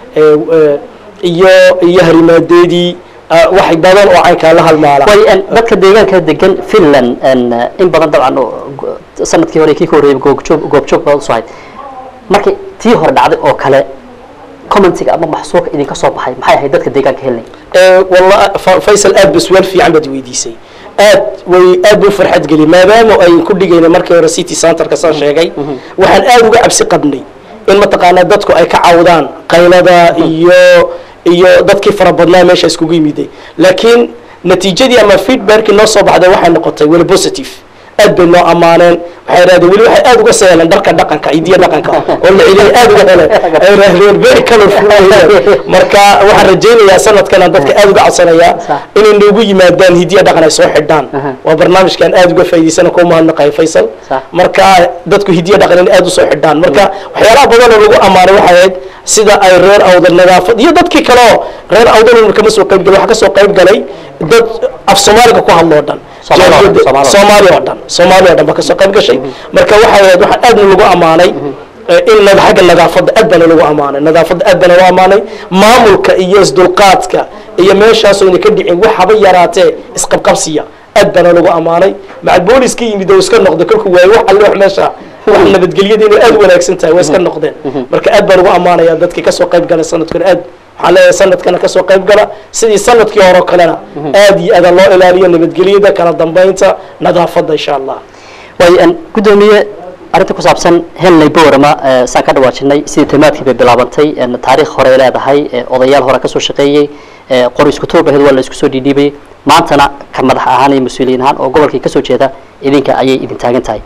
S6: iyo iyo harimaadeedii wax badan oo caynkaa la halmaala
S1: way dadka deegaanka degan finland in badan dabcan sanadkii hore kii ka horreeyay goobjoog goobjoog baad usoo hayd markii tii hore dhacday oo kale commentiga ama maxsuulka idinka soo baxay maxay ahayd dadka deegaanka helnay
S6: walla faysal aad ba su-aal fiican baad weydiisay aad way aad buu farxad geliyay maadaama ay ku dhigayna markii hore city centerka saan sheegay waxaan aad uga cabsi qabnay in mataqaanaa dadku ay ka cawdaan qaylada iyo iyo dadkii fara badnaa meesha iskugu yimiday laakiin natiijadii ama feedbackii noo soo baxday waxay noqotay weli positive aad bay noo ammaaneen waxay yidhahdeen weli waxay aad uga seeleen dharka dhaqanka idiya dhaqanka oo la celiyay aad uga heleen ay yidhahdeen very colorful marka waxaan rajaynayaa sanadkana dadka aad uga codsanayaa inay noogu yimaadaan hidiya dhaqan ay soo xidhaan waa barnaamijkan aad uga faa'iidaysana kuu mahadnaqayo faysal marka dadku hidiya dhaqan in aad usoo xidhaan marka waxyaalaha badan oo lagu ammaanay waxay ahayd sida ay reer awdal nadaafad iyo dadkii kale oo reer awdal kama soo qayb galay waxaa kasoo qayb galay dad af soomaaliga ku hadlo oo dhan soomaali oo dhan soomaali oo dhan baa kasoo qayb gashay marka waxay ahayd waxaan aadna lagu ammaanay in xagga nadaafadda aad baana lagu ammaanay nadaafadda aad baana lagu ammaanay maamulka iyo isdulqaadka iyo meeshaasoo ina ka dhicin wax haba yaraatee isqabqabsiya aad baana lagu ammaanay macal booliska yimid oo iska noqday kolku waaye wax alle wax meesha wax nabadgelyada inay aad wanaagsan tahay waa iska noqdeen marka aad baan ugu ammaanaya dadkii kasoo qayb galay sanadkan aad waxaan leeyahay sanadkana kasoo qayb gala sidii sanadkii hore o kalena aad iyo aada loo ilaaliyo nabadgelyada kala dambeynta nadaafadda insha allah
S1: way guddoomiye arrinta ku saabsan henley boorama saan ka dhawaajinay sidii tamaadkii bay bilaabantay taariikh hore ay leedahay odayaal hore kasoo shaqeeyey qori isku toobaheed waa la isku soo dhiidhiibayay maantana ka madax ahaan iyo mas-uuliyiin ahaan oo gobolkii kasoo jeeda idinka ayay idin taagan tahay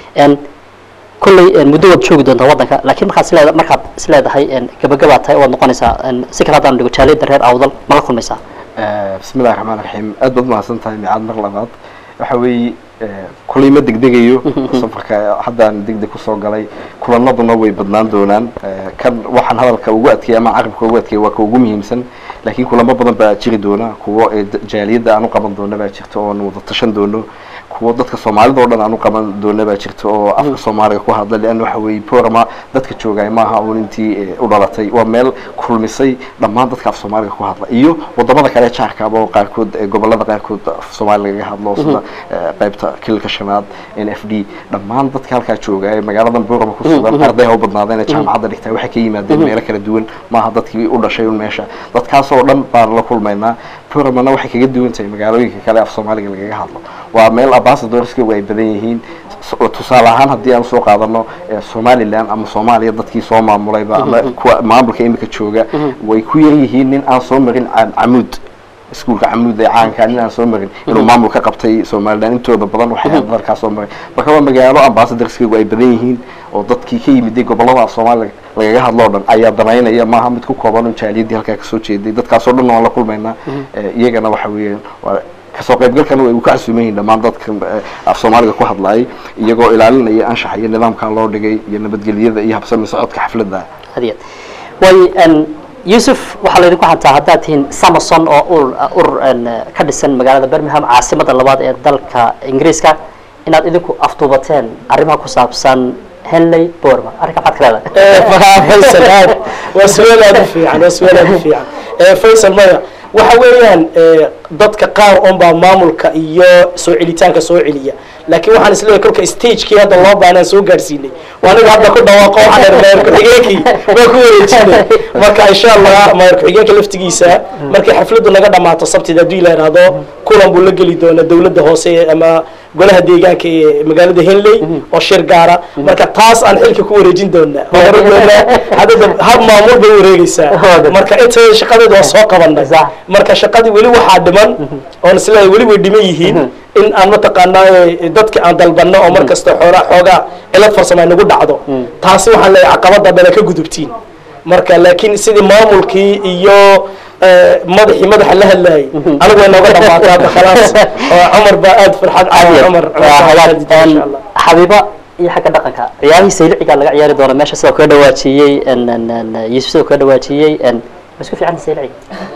S1: kolley muddo waad joogi doontaa waddanka lakiin markaad isleeda markaad isleedahay gabagabaad tahay waad noqonaysaa si kale haddaan dhigo jaaliyadda reer awdal ma la kulmaysaa
S5: bismi illahi raxmaan raxiim aad baad mahadsan tahay micaad mar labaad waxa weeye kulay ma degdegayo safarka haddaan degdeg kusoo galay kulanaduna way badnaan doonaan kan waxaan hadalka ugu adkeeyay ama carabka ugu adkeeyay waa ka ugu muhiimsan laakiin kulamo badan baa jiri doona kuwo jaaliyadda aan u qaban doono baa jirta oo aan wada tashan doono kuwo dadka soomaalida oo dhan aan u qaban doona baa jirta oo afka soomaaliga ku hadla leanna waxa weeye borama dadka joogay maaha uun intii u dhalatay waa meel kulmisay dhammaan dadka af soomaaliga ku hadla iyo wadamada kale jaarkaaba oo qaarkood gobolada qaarkood af soomaali lagaga hadlo sida qaybta kililka shanaad n f d dhammaan dadka halkaa jooga ee magaaladan borama ku sugan arday ha u badnaadeen ee jaamacadda dhigtaa waxay ka yimaadeen meelo kala duwan maaha dadkii u dhashay un meesha dadkaas oo dhan baan la kulmaynaa boramana waxay kaga duwan tahay magaalooyinka kale af soomaaliga lagaga hadlo waa meel ambassadorska ay badan yihiin tusaale ahaan haddii aan soo qaadano somaliland ama soomaaliya dadkii soo maamulayba ama kuwa maamulka imika jooga way ku yar yihiin nin aan soo marin camuud iskuulka camuud ee caanka nin aan soo marin inuu maamul ka qabtay somaliland intooda badan waxay dalkaa soo maray marka waa magaalo ambassadorskaygu ay badan yihiin oo dadkii ka yimiday gobolada af soomaaliga lagaga hadloo dhan ayaa danaynaya maaha mid ku kooban jaaliyaddii halkaa kasoo jeeday dadkaasoo dhan waan la kulmaynaa iyagana waxa weeyaan kasoo qaybgalkana way ka casuuman yihiin dhammaan dadka af soomaaliga ku hadlayay iyagoo ilaalinaya anshaxa iyo nidaamkan loo dhigay iyo nabadgelyada iyo habsami socodka xafladda
S1: hadiyad way yusuf waxaa laydinku xantaa haddaad tihiin samason oo ur urur ka dhisan magaalada birmingham caasimada labaad ee dalka ingiriiska inaad idinku afduubateen arrimaha ku saabsan henley borma arrinka maxaad ka leedahay
S6: faysal aad waa su-aal aad u fiican waa su-aal aad u fiican faysal maya waxa weeyaan dadka qaar un baa maamulka iyo soo celitaanka soo celiya laakiin waxaan isleeyahay kolka stagekii hadda loo baanaan soo gaadhsiinay waa aniga hadda ku dhawaaqo waxaan idhi mayor ku-xigeenkii waa ku wareejinay marka insha allah mayor ku-xigeenka laftigiisa markay xafladdu naga dhamaato sabtida haddii la idhaahdo kulan buu la geli doonaa dawladda hoose ama golaha deegaanka ee magaalada henley oo shir gaara marka taas aan xilka ku wareejin doonaa hore doonaa haddada hab maamul bay wareegeysaa marka inta shaqadeeda waa soo qabanay marka shaqadii weli waxaa dhiman oon isleeyahay weli way dhiman yihiin in aan mataqaanaa dadka aan dalbanno oo markasta xoogaa xoogaa cilad farsamo ay nagu dhacdo taasi waxaan leeyahay caqabada dhana ka gudubtiin marka laakiin sidii maamulkii iyo madaxii madaxa la hadlayay anigu way nooga dhamaatay hadda khalaas oo cumar baa aad farxad caawi cumar
S1: xabiiba iyo xagga dhaqanka ciyaarihii sayliciga laga ciyaari doona meesha sidoo kaga dhawaajiyey yusuf sidoo kaga dhawaajiyey ma isku fiican saylici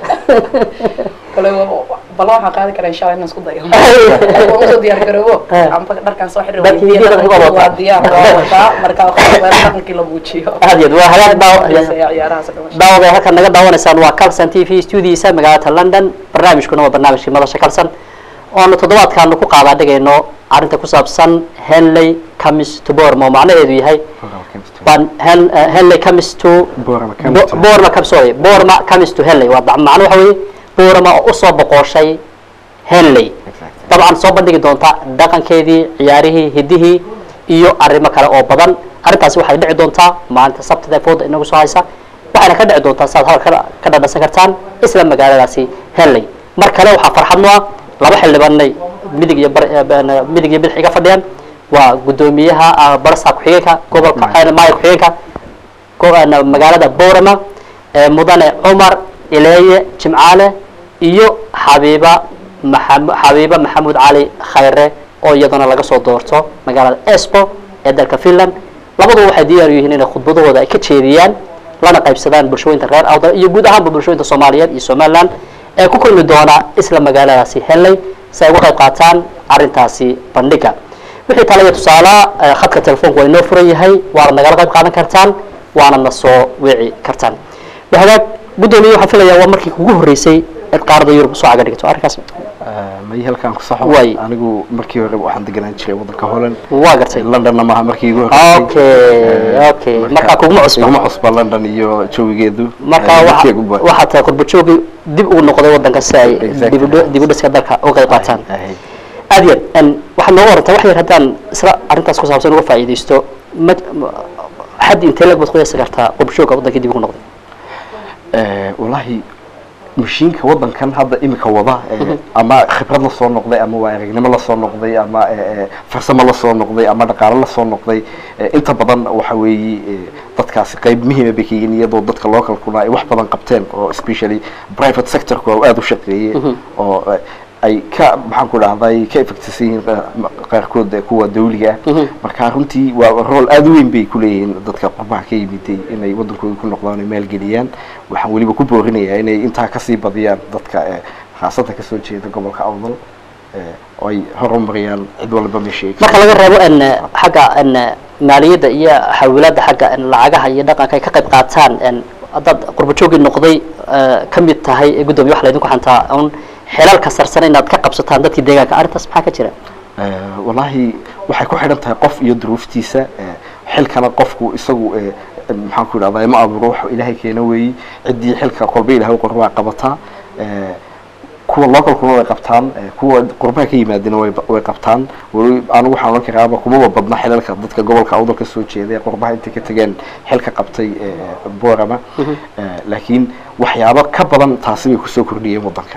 S2: kale ballan waxaan qaadi karaa insha allah inaan isku dayo waan usoo diyaar garoobo amba dharkaan soo xiri
S1: Dharkii hidiyo dhaqanka waa wataa.
S2: waa diyaar waa wataa marka waxaa dhaqankii la muujiyo
S1: aad iyo aad waa hagaag daaw
S2: ciyaarahaas oo dhan
S1: daawada ay halkan naga daawanaysaan waa calson t v studiisa magaalada london barnaamijkuna waa barnaamijkii madasha calson oanu toddobaadkaanu ku qaadaa dhigayno arrinta ku saabsan henley comis to bormo macnaheedu yahay baan Hen- eh, henley comis to
S5: Borma
S1: Bo-
S5: comes to-
S1: borma comes sorry borma comis to henley waa macno waxa weeye borma oo usoo boqoshay henley dabcan soo bandhigi doonta dhaqankeedii ciyaarihii hidihii iyo arrimo kale oo badan arrintaasi waxay dhici doontaa maalinta sabtida ee fooda inagu soo haysa waxayna ka dhici doontaa saad hadal ka- ka dhadhansan kartaan isla magaaladaasi henley mar kale waxaa farxadno ah laba xildhibaanay midig iyo bar- eh, ben- midig iyo bidix iga fadhiyaan waa guddoomiyaha ah, barsa ku-xigeenka gobolka eh, maaya ku-xigeenka go- eh, magaalada boorama ee mudane cumar ileeye jimcaale iyo xabiiba maxam- xabiiba maxamuud cali khayre oo iyadana laga soo doorto magaalada espo ee dalka finland labaduba waxay diyaar u yihiin inay khudbadahooda ay ka jeediyaan lana qaybsadaan bulshooyinka reer awdal iyo guud ahaanba bulshooyinka soomaaliyeed iyo somaliland ee ku kulmi doona isla magaaladaasi henley si ay uga qayb qaataan arrintaasi bandhiga wixii talaya tusaala eh, khadka telefoonka waa inoo furan yahay waana nagala qayb qaadan kartaan waana na soo wici kartaan hagaag guddoomiye waxaan filayaa waa markii kugu horreysay eed qaarada yurub soo caga dhigto arrinkaas
S5: may halkaan ku saxo
S1: Way.
S5: anigu markii hore waxaan deganaan jiray waddanka holland
S1: waa gartay
S5: londonna maaha markii igu horreysay
S1: okay okay markaa kuguma cusba
S5: iguma cusba london iyo jawigeedu
S1: marka
S5: Eh,
S1: waxa
S5: dadkeegu ba-
S1: waxaa tahay qurbo joogi dib ugu noqday waddanka si ay
S5: Exactly.
S1: dib u dhi- dib u dhiska dalka uga qayb qaataan
S5: Ahay.
S1: aad iyo aad waxaad nooga warantaa wax yar haddaan isla arrintaas ku saabsan uga faa'iidaysto ma ma- xad intee lag baad qiyaasi kartaa qurbo jooga waddanka dib ugu noqday
S5: Eh, wallaahi mashiinka waddankan hadda imika wada eh, ama khibrad la soo noqday ama waa aragnimo la soo noqday ama eh, eh, farsamo la soo noqday ama dhaqaalo la soo noqday eh, inta badan waxa weeye eh, dadkaasi qayb muhiima bay ka yihiin iyadoo dadka localkuna ay wax badan qabteen oo especially private sectorku waa aada u shaqeeyey oo eh, ay ka maxaan ku dhahday ka effectisan yihiin qaarkood kuwa dawliga ah marka runtii waa rool aada u weyn bay kuleeyihiin dadka qurbaha ka yimiday inay wadankooda ku noqdaan ay maalgeliyaan waxaan weliba ku boorinayaa inay intaa kasii badiyaan dadka khaasatan kasoo jeeda gobolka awdal oo ay horumariyaan cid walba meeshay
S1: marka laga reebo n xagga n maaliyadda iyo xawilaadda xagga lacagaha iyo dhaqanka ay ka qayb qaataan n haddaad qurba joogii noqday ka mid tahay guddoomiye wax laydinku xantaa un xelalka sarsan inaad ka qabsataan dadkii deegaanka arrintaas maxaa ka jira
S5: wallaahi waxay ku xidhan tahay qof iyo duruuftiisa xilkana qofku isagu maxaan ku idhahdaa ma abuuro wax ilaahay keena weeyi ciddii xilka kolba ilahay qor waa qabataa kuwa localkuna way qabtaan kuwa qurbaha ka yimaadina way way qabtaan weli anigu waxaan ohan karaaba kumaba badna xilalka dadka gobolka awdal ka soo jeeda ee qurbaha intay ka tegeen xilka qabtay borama laakiin waxyaabo ka badan taasi bay kusoo kordhiyeen waddanka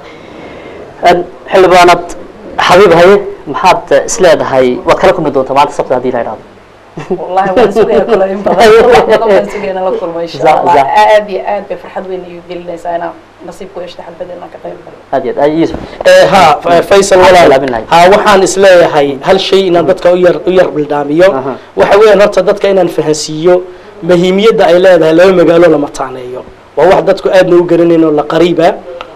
S1: xildhibaanad xabiib haye maxaad isleedahay waad kala kulmi doontaa maanta sabta haddii la idhahdo
S2: والله waan sugaya kula in badan wax badan baan sugayna la kulmo insha
S1: Za-
S2: Allah
S1: za-
S2: aad iyo aad bay farxad weyn igu gelinaysaa inaan nasiib ku yeeshto xalfadda inaan ka qayb galo
S1: aad iyo aad ay yusuf
S6: ha faysal
S1: Maxaad
S6: walaal
S1: bilaabinahay?
S6: ha waxaan isleeyahay hal shay inaan dadka u yar u yar bildhaamiyo
S1: Aha.
S6: waxa weeyaan horta dadka inaan fahansiiyo muhiimiyadda ay leedahay laba magaalo la mataaneeyo waa wax dadku aadna u garanayn oo la qariiba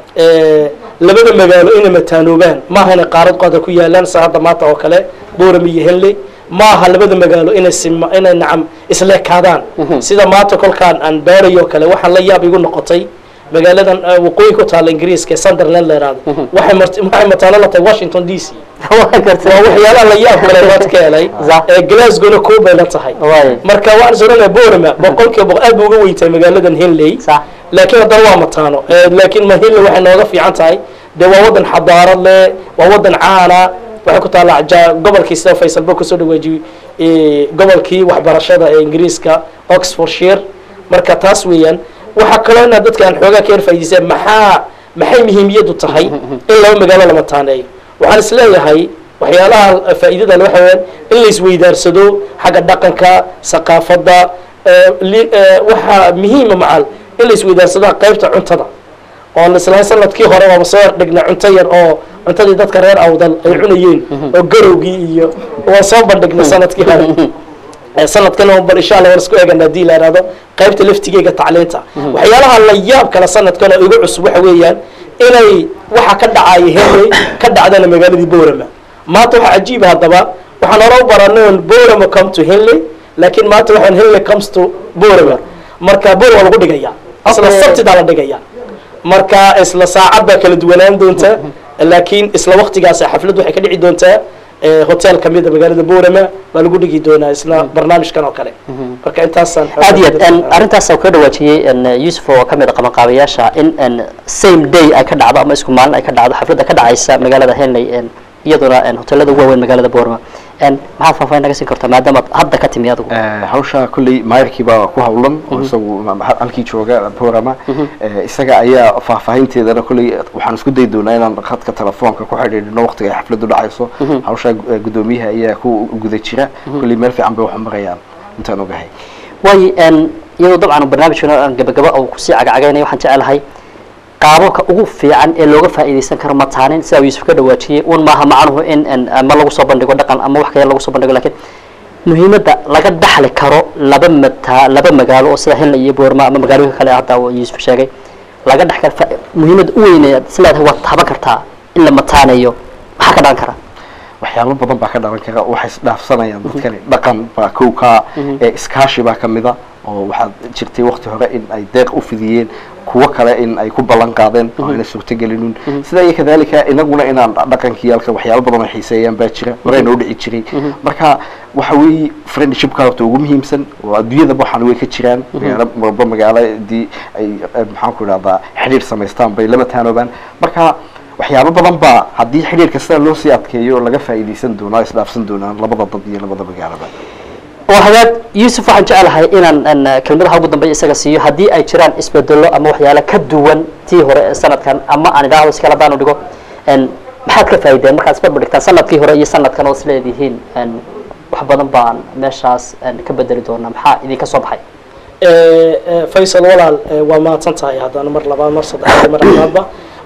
S6: Eh, labada magaalo inay mataanoobaan maaha inay qaarad qaada ku yaalaan sa hadda maanta oo kale booram iyo henley maaha labada magaalo inay sima inay nacam isleekaadaan sida maanta kolkaan aan baarayo kale waxaan la yaab igu noqotay magaaladan eh, waqooyi ku taalla ingiriiska ee sunderland la yidhaahdo waxay mart- waxay mataano la tahay washington d c
S1: waa gartay
S6: waa waxyaalaha la yaab kale waad ka helay
S1: Za-
S6: ee glasgowna koob bay la tahay
S1: Waay.
S6: marka waxaan soranaya borama boqolkiiba boqol aad bay uga weyn tahay magaaladan henley
S1: sax
S6: laakiin haddana waa mataano Eh, laakiin mahille waxay nooga fiican tahay dee waa wadan xadaarad leh waa wadan caana waxay ku taalla ja- gobolkii sida faysalba kusoo dhawaajiyey eh, gobolkii waxbarashada ee ingiriiska oxfordshire marka taas weeyaan waxaa kaloo inaad dadka aan xoogaa ka yar faa'iidayseen maxaa maxay muhiimiyadu tahay in laba magaalo la mataaneeyo waxaan isleeyahay waxyaalaha faa'iidada leh waxa weeyaan in la isweydaarsado xagga dhaqanka saqaafadda eh, li- eh, waxaa muhiima macal in la isweydaarsado qaybta cuntada oo islahay sanadkii hore waaba soo dhignay cunto yar oo cuntadii dadka reer awdal ay cunayeen oo garowgii iyo waan soo bandhignay sanadkii hore Eh, sanadkan oo bal insha allah waan isku eegana haddii la ihahdo qaybta laftigeega tacliinta waxyaalaha la yaab kale sanadkan oo igu cusub waxa weeyaan inay waxa ka dhacaya henley ka dhacdana magaaladii borama maanta waxaa cajiiba haddaba waxaan hore u baranay on borama come to henley laakiin maanta waxaan henley comes to borama marka borama lagu dhigaya isla
S1: Okay.
S6: sabtidaa la dhigaya marka isla saacad baa kala duwanaan doonta laakiin isla waktigaas xaflad waxay ka dhici doontaa eh, hotel kamida magaalada borama baa lagu dhigi doonaa isla barnaamijkan oo kale marka intaasaan
S1: aad iyo aad arrintaas oo ka dhawaajiyey n yusuf oo ka mid a qabanqaabayaasha in n same day ay ka dhacdo ama isku maalin ay ka dhacdo xafladda ka dhacaysa magaalada henley n iyaduna n hotelada ugu waaweyn magaalada boorama n maxaad faahfaahin naga siin kartaa maadaama aad hadda ka timi adigu
S5: hawsha kolley maayarkii baa ku hawlan oo isagu ma- ma- halkii jooga borama isaga ayaa faahfaahinteedana kolley waxaan isku dayi doonaa inaan khadka telefoonka ku xidhiidhino waqtiga ay xafladdu dhacayso hawsha gu- guddoomiyaha ayaa ku guda jira kolley meel fiican bay wax marayaan intaan ogahay
S1: waayo n iyadoo dabcan barnaamijkana aan gabagaba oo kusii cagacagaynaya waxaan jecelahay qaababka ugu fiican ee looga faa'iidaysan karo mataanin sida uu yusuf ka dhawaajiyey un maaha macnuhu in n ama lagu soo bandhigo dhaqan ama wax kale lagu soo bandhigo lakiin muhiimadda laga dhaxli karo laba mata laba magaalo oo sida henley iyo boorma ama magaalooyinka kale hadda uu yusuf sheegay laga dhex karo fa- muhiimadda u weyn ee isleedahay waad taban kartaa in la mataaneeyo maxaa ka dhalan kara
S5: waxyaabo badan baa ka dhalan kara waxay isdhaafsanayaan dadkani dhaqan baa kow kaa ee iskaashi baa ka mida oo waxaad jirtay waqti hore in ay deeq u fidiyeen kuwo kale in ay ku ballan qaadeen oo ayna suurtagelinin sida iyo kadalika inaguna inaan dhaqankii halka waxyaabo badan oo xiiseeyaan baa jira horeyna u dhici jiray marka waxa weeye friendshipka horta ugu muhiimsan oo adduunyadaba waxaan way ka jiraan magaalo walba magaaladii ay ay maxaan ku idhahdaa xidhiir samaystaan bay lama taanoobaan marka waxyaabo badan baa haddii xidhiirka sida loo sii adkeeyo laga faa'iidaysan doonaa isdhaafsan doonaan labada dad iyo labada magaalaba
S1: oo hagaag yuusuf waxaan jecelahay inaan n kelmadaha ugu dambeeya isaga siiyo haddii ay jiraan isbedelo ama waxyaale ka duwan tii hore ee sanadkan ama aan idhaahdo iskala daan u dhigo n maxaad ka faa'iideen markaad isbarbar dhigtaan sanadkii hore iyo sanadkan oo isleedihiin n wax badan baan meeshaas n ka bedeli doonaa maxaa idinka soo baxay
S6: faysal walaal eh, waa mahadsan tahay haddana mar labaad mar saddexaad mar afraadba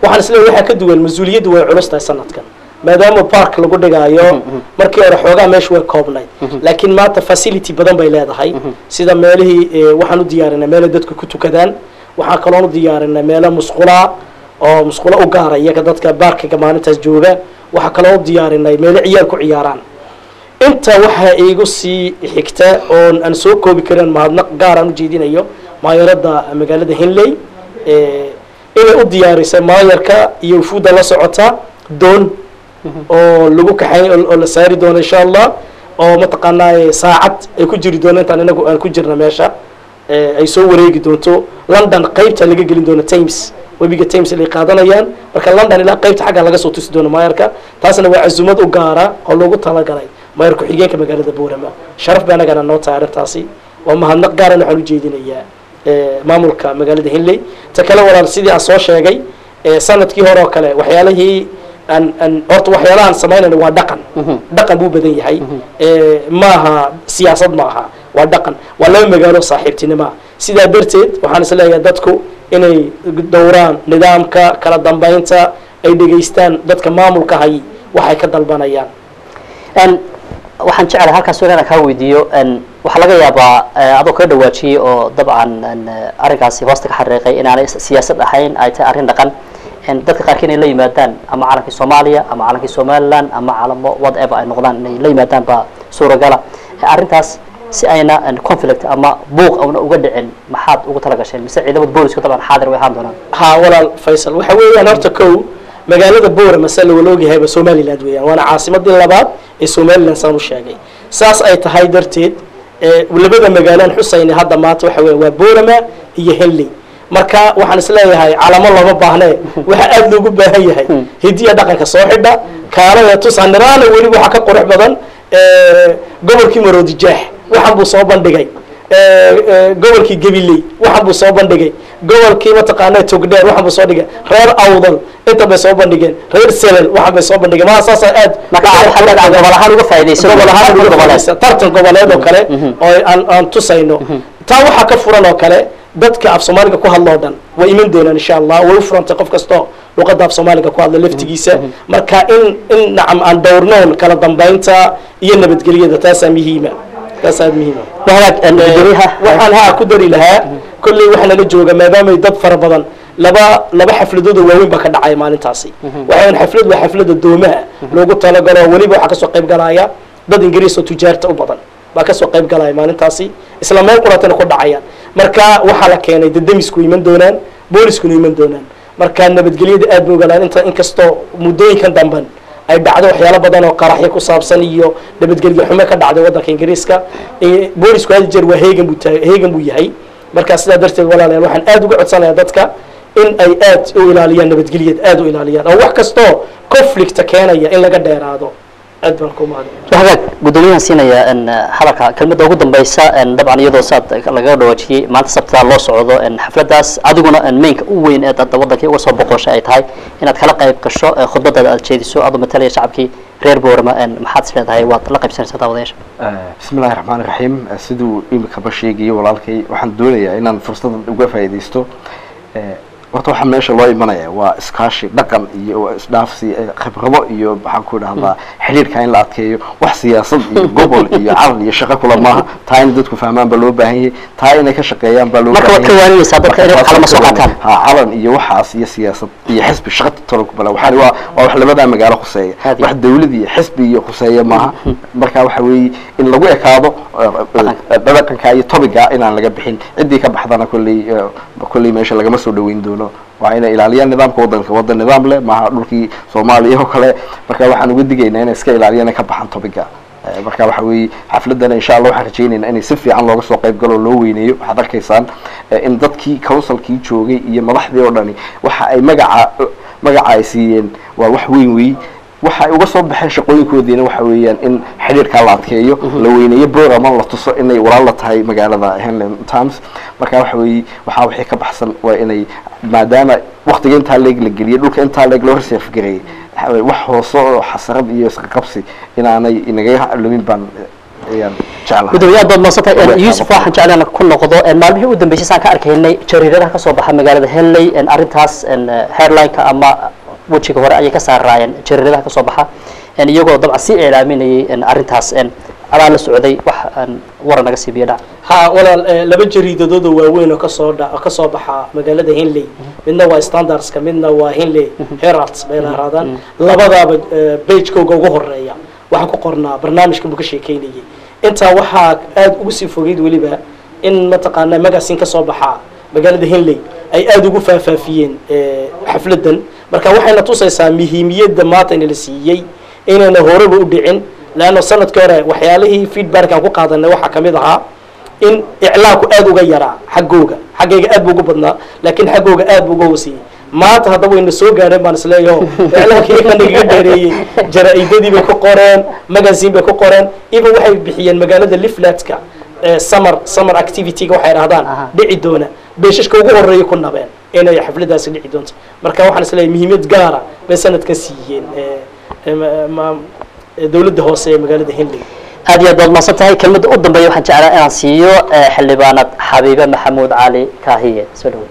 S6: waxaan isleeyahay waxaa ka duwan mas-uuliyaddu way culus tahay sanadkan maadaama park lagu dhigaayo markii hore xoogaa meesha way koobnayd laakiin maanta facility badan bay leedahay sida meelihii eh, waxaan u diyaarinay meelo dadku ku tukadaan waxaan kaloon u diyaarinay meelo musqulaa oo musqulo u gaara iyaga dadka baarkiga maalintaas jooga waxaa kaloo u diyaarinay meelo ciyaal ku ciyaaraan inta waxaa iigu sii xigta oon aan soo koobi karin mahadnaq gaaraan u jeedinayo maayarada magaalada hinley eh, inay u diyaarisay maayarka iyo ufuudda la socota doon oo lagu kaxay oo la saari doono insha allah oo mataqaanaa saacad ay ku jiri doono intaan inagu aan ku jirna meesha eh, ay soo wareegi doonto london qaybta laga gelin doono times webiga times ay qaadanayaan marka london ilaa qaybta xagga laga soo tusi doono maayarka taasna waa cazumad u gaara oo loogu talagalay maayar ku-xigeenka magaalada boorama sharaf ba anagana noo tahay arrintaasi waa mahadnaq gaaran waxaan u jeedinayaa eh, maamulka magaalada hinley ta kale walaal sidii aan soo sheegay eh, sanadkii hore oo kale waxyaalihii aan aan horta waxyaalahaan samaynayna waa dhaqan dhaqan buu badan yahay Eh, maaha siyaasad maaha waa dhaqan waa laba magaalo saaxiibtinimoa sidaa darteed waxaan is leeyahay dadku inay dowraan nidaamka kala dambeynta ay dhegaystaan dadka maamulka hay waxay ka dalbanayaan
S1: n waxaan jeclahay halkaas inaan kaa weydiiyo n waxaa laga yaabaa eh, adoo kaga dhawaajiyey oo dabcan n arrinkaasi hoosta ka xariiqay inaanay siyaasad ahayn ay tahay arrin dhaqan n dadka qaarkii inay la yimaadaan ama calankii soomaaliya ama calankii somaliland ama calamo whatever ay noqdaan inay la yimaadaan baa suuragala Eh, arrintaas si ayna n conflict ama buuq auna uga dhicin maxaad ugu talagasheen mise ciidamada booliska dabcan xaadir way ahaan doonaan
S6: ha walaal faysal waxa weeyaan horta kow magaalada boorama se lawala ogyahayba somaliland weeyaan waana caasimadii labaad ee somaliland saan u sheegay saas ay tahay darteed eh, labada magaalaan xusayna hadda maanta waxa weya waa boorama iyo henley marka waxaan isleeyahay calamo looma baahnee waxa aada loogu baahan yahay hidiya dhaqanka soo xidha kaalada tusaniraana weliba waxaa ka qurux badan eh, gobolkii maroodijaax waxaan buu soo bandhigay eh, eh, gobolkii gabiley waxaan buu soo bandhigay gobolkii mataqaana togdheer waxaan buu soo dhigay reer awdal inta bay soo bandhigeen reer selel waxaan bay soo bandhigeen maa saasaa aad
S1: marka waxaad leedahay gobol ahaan uga faa'iidaysan
S6: gobol ahaan
S1: tartan
S6: uga
S1: goboleed.
S6: faa'iidaysan. tartan goboleed oo kale oo aan aan tusayno taa waxaa ka furan oo kale dadka af soomaaliga ku hadloo dhan way iman doonaan insha allah way u furantay qof kastoo luqadda af soomaaliga ku hadla laftigiisa marka in in nacam aan dhowrnoon kala dambeynta iyo nabadgelyada taasaa muhiima taasaa muhiima
S1: wahagaag n gudoomiyaha
S6: waxaan haa ku dari lahaa kolley waxaa nala jooga maadaamay dad fara badan laba laba xafladood oo waaweyn baa ka dhacaya maalintaasi waxaan xaflad waa xaflada doomaha loogu talagalo weliba waxaa kasoo qayb galaya dad ingiriis oo tujaarta u badan baa kasoo qayb galaya maalintaasi isla meel quratana ku dhacayaan marka waxaa la keenay dedemisku iman doonaan booliskuna iman doonaan marka nabadgelyada aad bay ogalaan inta inkastoo muddooyinkan damban ay dhacdo waxyaalo badan oo qaraxyo ku saabsan iyo nabadgelyo xumo ka dhacday waddanka ingiriiska Eh, boolisku hal jeer waa heegan buu tahay heegan buu yahay marka sidaa darteed walaalayaal waxaan aad uga codsanayaa dadka in ay aad u ilaaliyaan nabadgelyada aad u ilaaliyaan oo wax kastoo conflicta keenaya in laga dheeraado aad baan ku mahadin
S1: wahagaag gudoomiyahan siinaya n hadalka kelmadda ugu dambeysa n dabcan iyadoo saad lagaga dhawaajiyey maanta sabtada loo socdo n xafladaas adiguna n mainka u weyn ee dadda waddankii uga soo boqoshay ay tahay inaad kala qayb gasho ee khudbadaada aad jeediso adoo matalaya shacabkii reer boorama n maxaad is leedahay waad la qaybsanaysaa daawadayaasha
S5: bismi illaahi raxmaan raxiim siduu imikaba sheegayo walaalkay waxaan doonayaa inaan fursadan uga faa'iidaysto Eh, horta waxaa meesha loo imanaya waa iskaashi dhaqan iyo waa isdhaafsi eh, khibrado iyo maxaan ku idhahdaa xiriirka in la adkeeyo wax siyaasad iyo gobol iyo calan iyo shaqo kula maaha taa in dadku fahmaan baa loo baahan yahay taa inay ka shaqeeyaan baa loo
S1: Marka waad ka waaninaysaa dadka inay calamo soo qaataan.
S5: ha calan iyo waxaas iyo siyaasad iyo xisbi shaqo tolo ku bala waxaan waa waa wax labadaa magaalo khuseeya
S1: Aad iyo
S5: wax dawlad iyo xisbi iyo khuseeya maaha marka waxa weeye in lagu ekaado eh, dhaqanka iyo tobiga inaan laga bixin ciddii ka baxdana kolley eh, kolley meesha lagama soo dhaweyn doono waa inay ilaaliyaan nidaamka waddanka waddan nidaam leh maaha dhulkii soomaaliya oo kale marka waxaan uga digaynaa inay iska ilaaliyaan inay ka baxaan tobiga Eh, marka waxa weeye xafladana insha allah waxaan rajaynaynaa inay si fiican looga soo qayb galo oo loo weyneeyo waxaad arkaysaan eh, in dadkii councilkii joogay iyo madaxdii oo dhani waxa ay magaca magaca ay siiyeen waa wax weyn weey waxa ay uga soo baxeen shaqooyinkoodiina waxa weeyaan in xidhiirkaa la adkeeyo la weyneeyo borama la tuso inay walaal la tahay magaalada henlem times marka waxa weeye waxaa wixii ka baxsan waa inay maadaama waktiga intaa leeg la geliyay dhulka intaa leeg loo reserfgareeyay waxa weeye wax hoose oo xasarad iyo isqaqabsi inaanay inaga lumin baan ayaan jeclahay
S1: gudoomiye aad baad madsantay
S5: Welcome.
S1: yuusuf waxaan jeclaan ku noqdo maalmihii u dambeysay saan ka arkaynay jariiradaha kasoo baxa magaalada henley arrintaas headlineka ama wejiga hore ayay ka saaraayeen jariiradaha kasoo baxa iyagoo dabcan sii iclaaminayay arrintaas adaa la socday wax waran naga siibiya dhac
S6: ha walaal eh, laba jariidadood oo waaweyn oo kasoo dha kasoo baxa magaalada henley midna waa standardska midna waa henley heralds bay lahaadaan labadaaba eh, pagekooga ugu horeeya waxaa ku qornaa barnaamijka buu ka sheekeynayay intaa waxaa aada ugu sii fogeyd weliba in mataqaanaa magazine ka soo baxa magaalada henley ay aada ugu faafaafiyeen eh, xafladan marka waxayna tusaysaa muhiimiyadda maanta in la siiyey inayna horeba u dhicin leanna sanadkii hore waxyaalihii feedback aan ku qaadanay waxaa kamid ahaa in iclaanku aada uga yaraa xaggooga xaggayga aad buu ugu badnaa laakiin xaggooga aad buu uga hoseeyey maanta haddaba wayna soo gaadheen baan isleeyaho iclaankii nagaga dheereeyey jara-idadii bay ku qoreen magazine bay ku qoreen even waxay bixiyeen magaalada liflatka summer summer activity-ga waxay dhahdaan
S1: Aha.
S6: dhici doona beeshashka ugu horeeya ku nabeen inay xafladaasi dhici doonto marka waxaan isleeyahay muhiimad gaara bay sanadkan siiyeen eh, eh, ma- ma- eh, dowladda hoose ee magaalada henley
S1: aad iyo aad baad maadsan tahay kelmadda u dambeeya waxaan jeclaa inaan siiyo xildhibaanad xabiibe maxamuud cali kaahiye soo dhaweey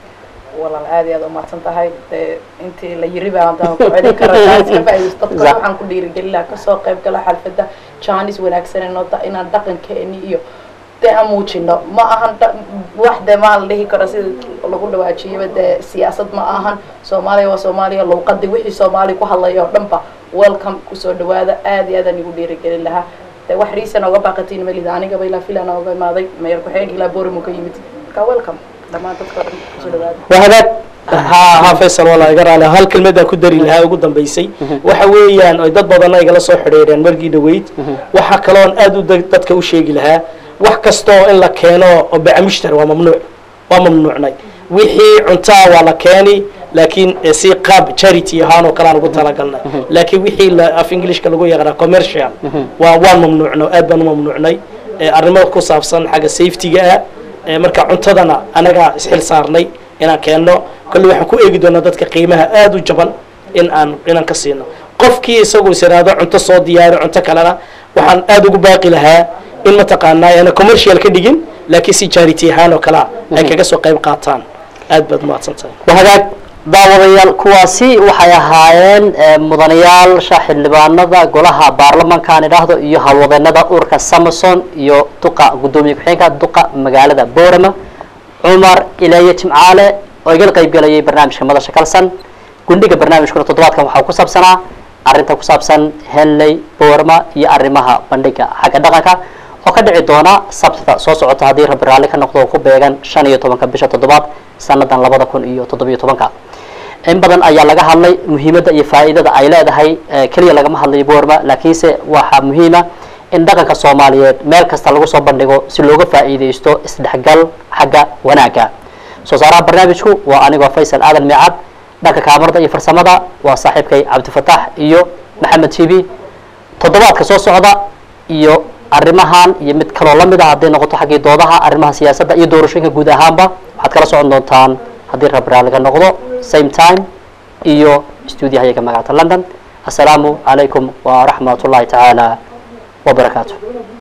S2: walaal aad iyo aad umahadsan tahay dee intii la yiri baa hadaan ku celin karaa iska faa'iidaysto dadka
S1: Za-
S2: waxaan ku dhiirigelin lahaa kasoo qayb gala xalfadda jaanis wanaagsan inoo da inaan dhaqankeeni iyo dee aan muujino ma ahan dha- wax dee maa la dhihi karo sida lagu dhawaajiyaba dee siyaasad ma ahan soomaaliya waa soomaaliya luuqadi wixii soomaali ku hadlaya oo dhanba welcome kusoo dhawaada aad iyo aadaan igu dhiirigelin lahaa dee wax riisan oga baaqatiin malida anigaba ilaa filan oga imaaday mayor ku-xigeenka ilaa boorimu ka yimid marka welcome dhammaan dadka oo dhan kusoo dhawaada
S1: waa hagaag
S6: ha ha faysal walaa iga raali hal kelmadaan ku dari lahaa ugu dambaysay waxa weeyaan ay dad badan igala soo xidhiidheen markii dhaweyd waxa kaloon aad u dad- dadka u sheegi lahaa wax kastoo in la keeno oo bacmushtar waa mamnuuc waa mamnuucnay wixii cuntaa waa la keeni laakiin eh, si qaab charity ahaan oo kale aan ugu talagalnay laakiin wixii la af englishka lagu yaqaana commercial waa waan mamnuucno aad baan u mamnuucnay Eh, arrimo ku saabsan xagga safety-ga ah Eh, marka cuntadana anagaa isxil saarnay inaan keenno kolle waxaan ku eegi doonaa dadka qiimaha aada u jaban in aan inaan ka siino qofkii isagu is iraado cunto soo diyaari cunto kalena waxaan aada ugu baaqi lahaa in mataqaanaa ana commercial ka dhigin laakiin si charity ahaan oo kalea ay kaga soo qayb qaataan aad baad umahadsan tahay
S1: waa hagaag daawadayaal kuwaasi waxay ahaayeen eh, mudanayaasha xildhibaanada golaha baarlamanka aan idhaahdo iyo howlwadeenada ururka samason iyo duqa gudoomiye ku-xigeenka duqa magaalada boorama cumar ilaye jimcaale oo igala qayb galayay barnaamijka madasha kalsan gundhiga barnaamijkuna toddobaadkan waxaa ku saabsanaa arrinta ku saabsan henley boorama iyo arrimaha bandhiga xagga dhaqanka oo ka dhici doona sabtida soo socota haddii rabbi raalli ka noqdo oo ku beegan shan iyo tobanka bisha toddobaad sanadan labada kun iyo toddobiyo tobanka in badan ayaa laga hadlay muhiimadda iyo faa'iidada ay leedahay eh, keliya lagama hadlayo boorma laakiinse waxaa muhiima in dhaqanka soomaaliyeed meel kasta lagu soo bandhigo si looga faa'iidaysto isdhexgal xagga wanaagga soo saaraha barnaamijku waa anigoo faysal aadan miicad dhanka kaamarada iyo farsamada waa saaxiibkay cabdifataax iyo maxamed tibi toddobaadka soo socda iyo arrimahan iyo mid kaloo la mid ah hadday noqoto xaggii doodaha arrimaha siyaasadda iyo doorashooyinka guud ahaanba waxaad kala socon doontaan haddii rabbi raaliga noqdo same time iyo stuudiyahayaga magaalada london assalaamu calaykum waraxmat ullahi tacaala wabarakaatu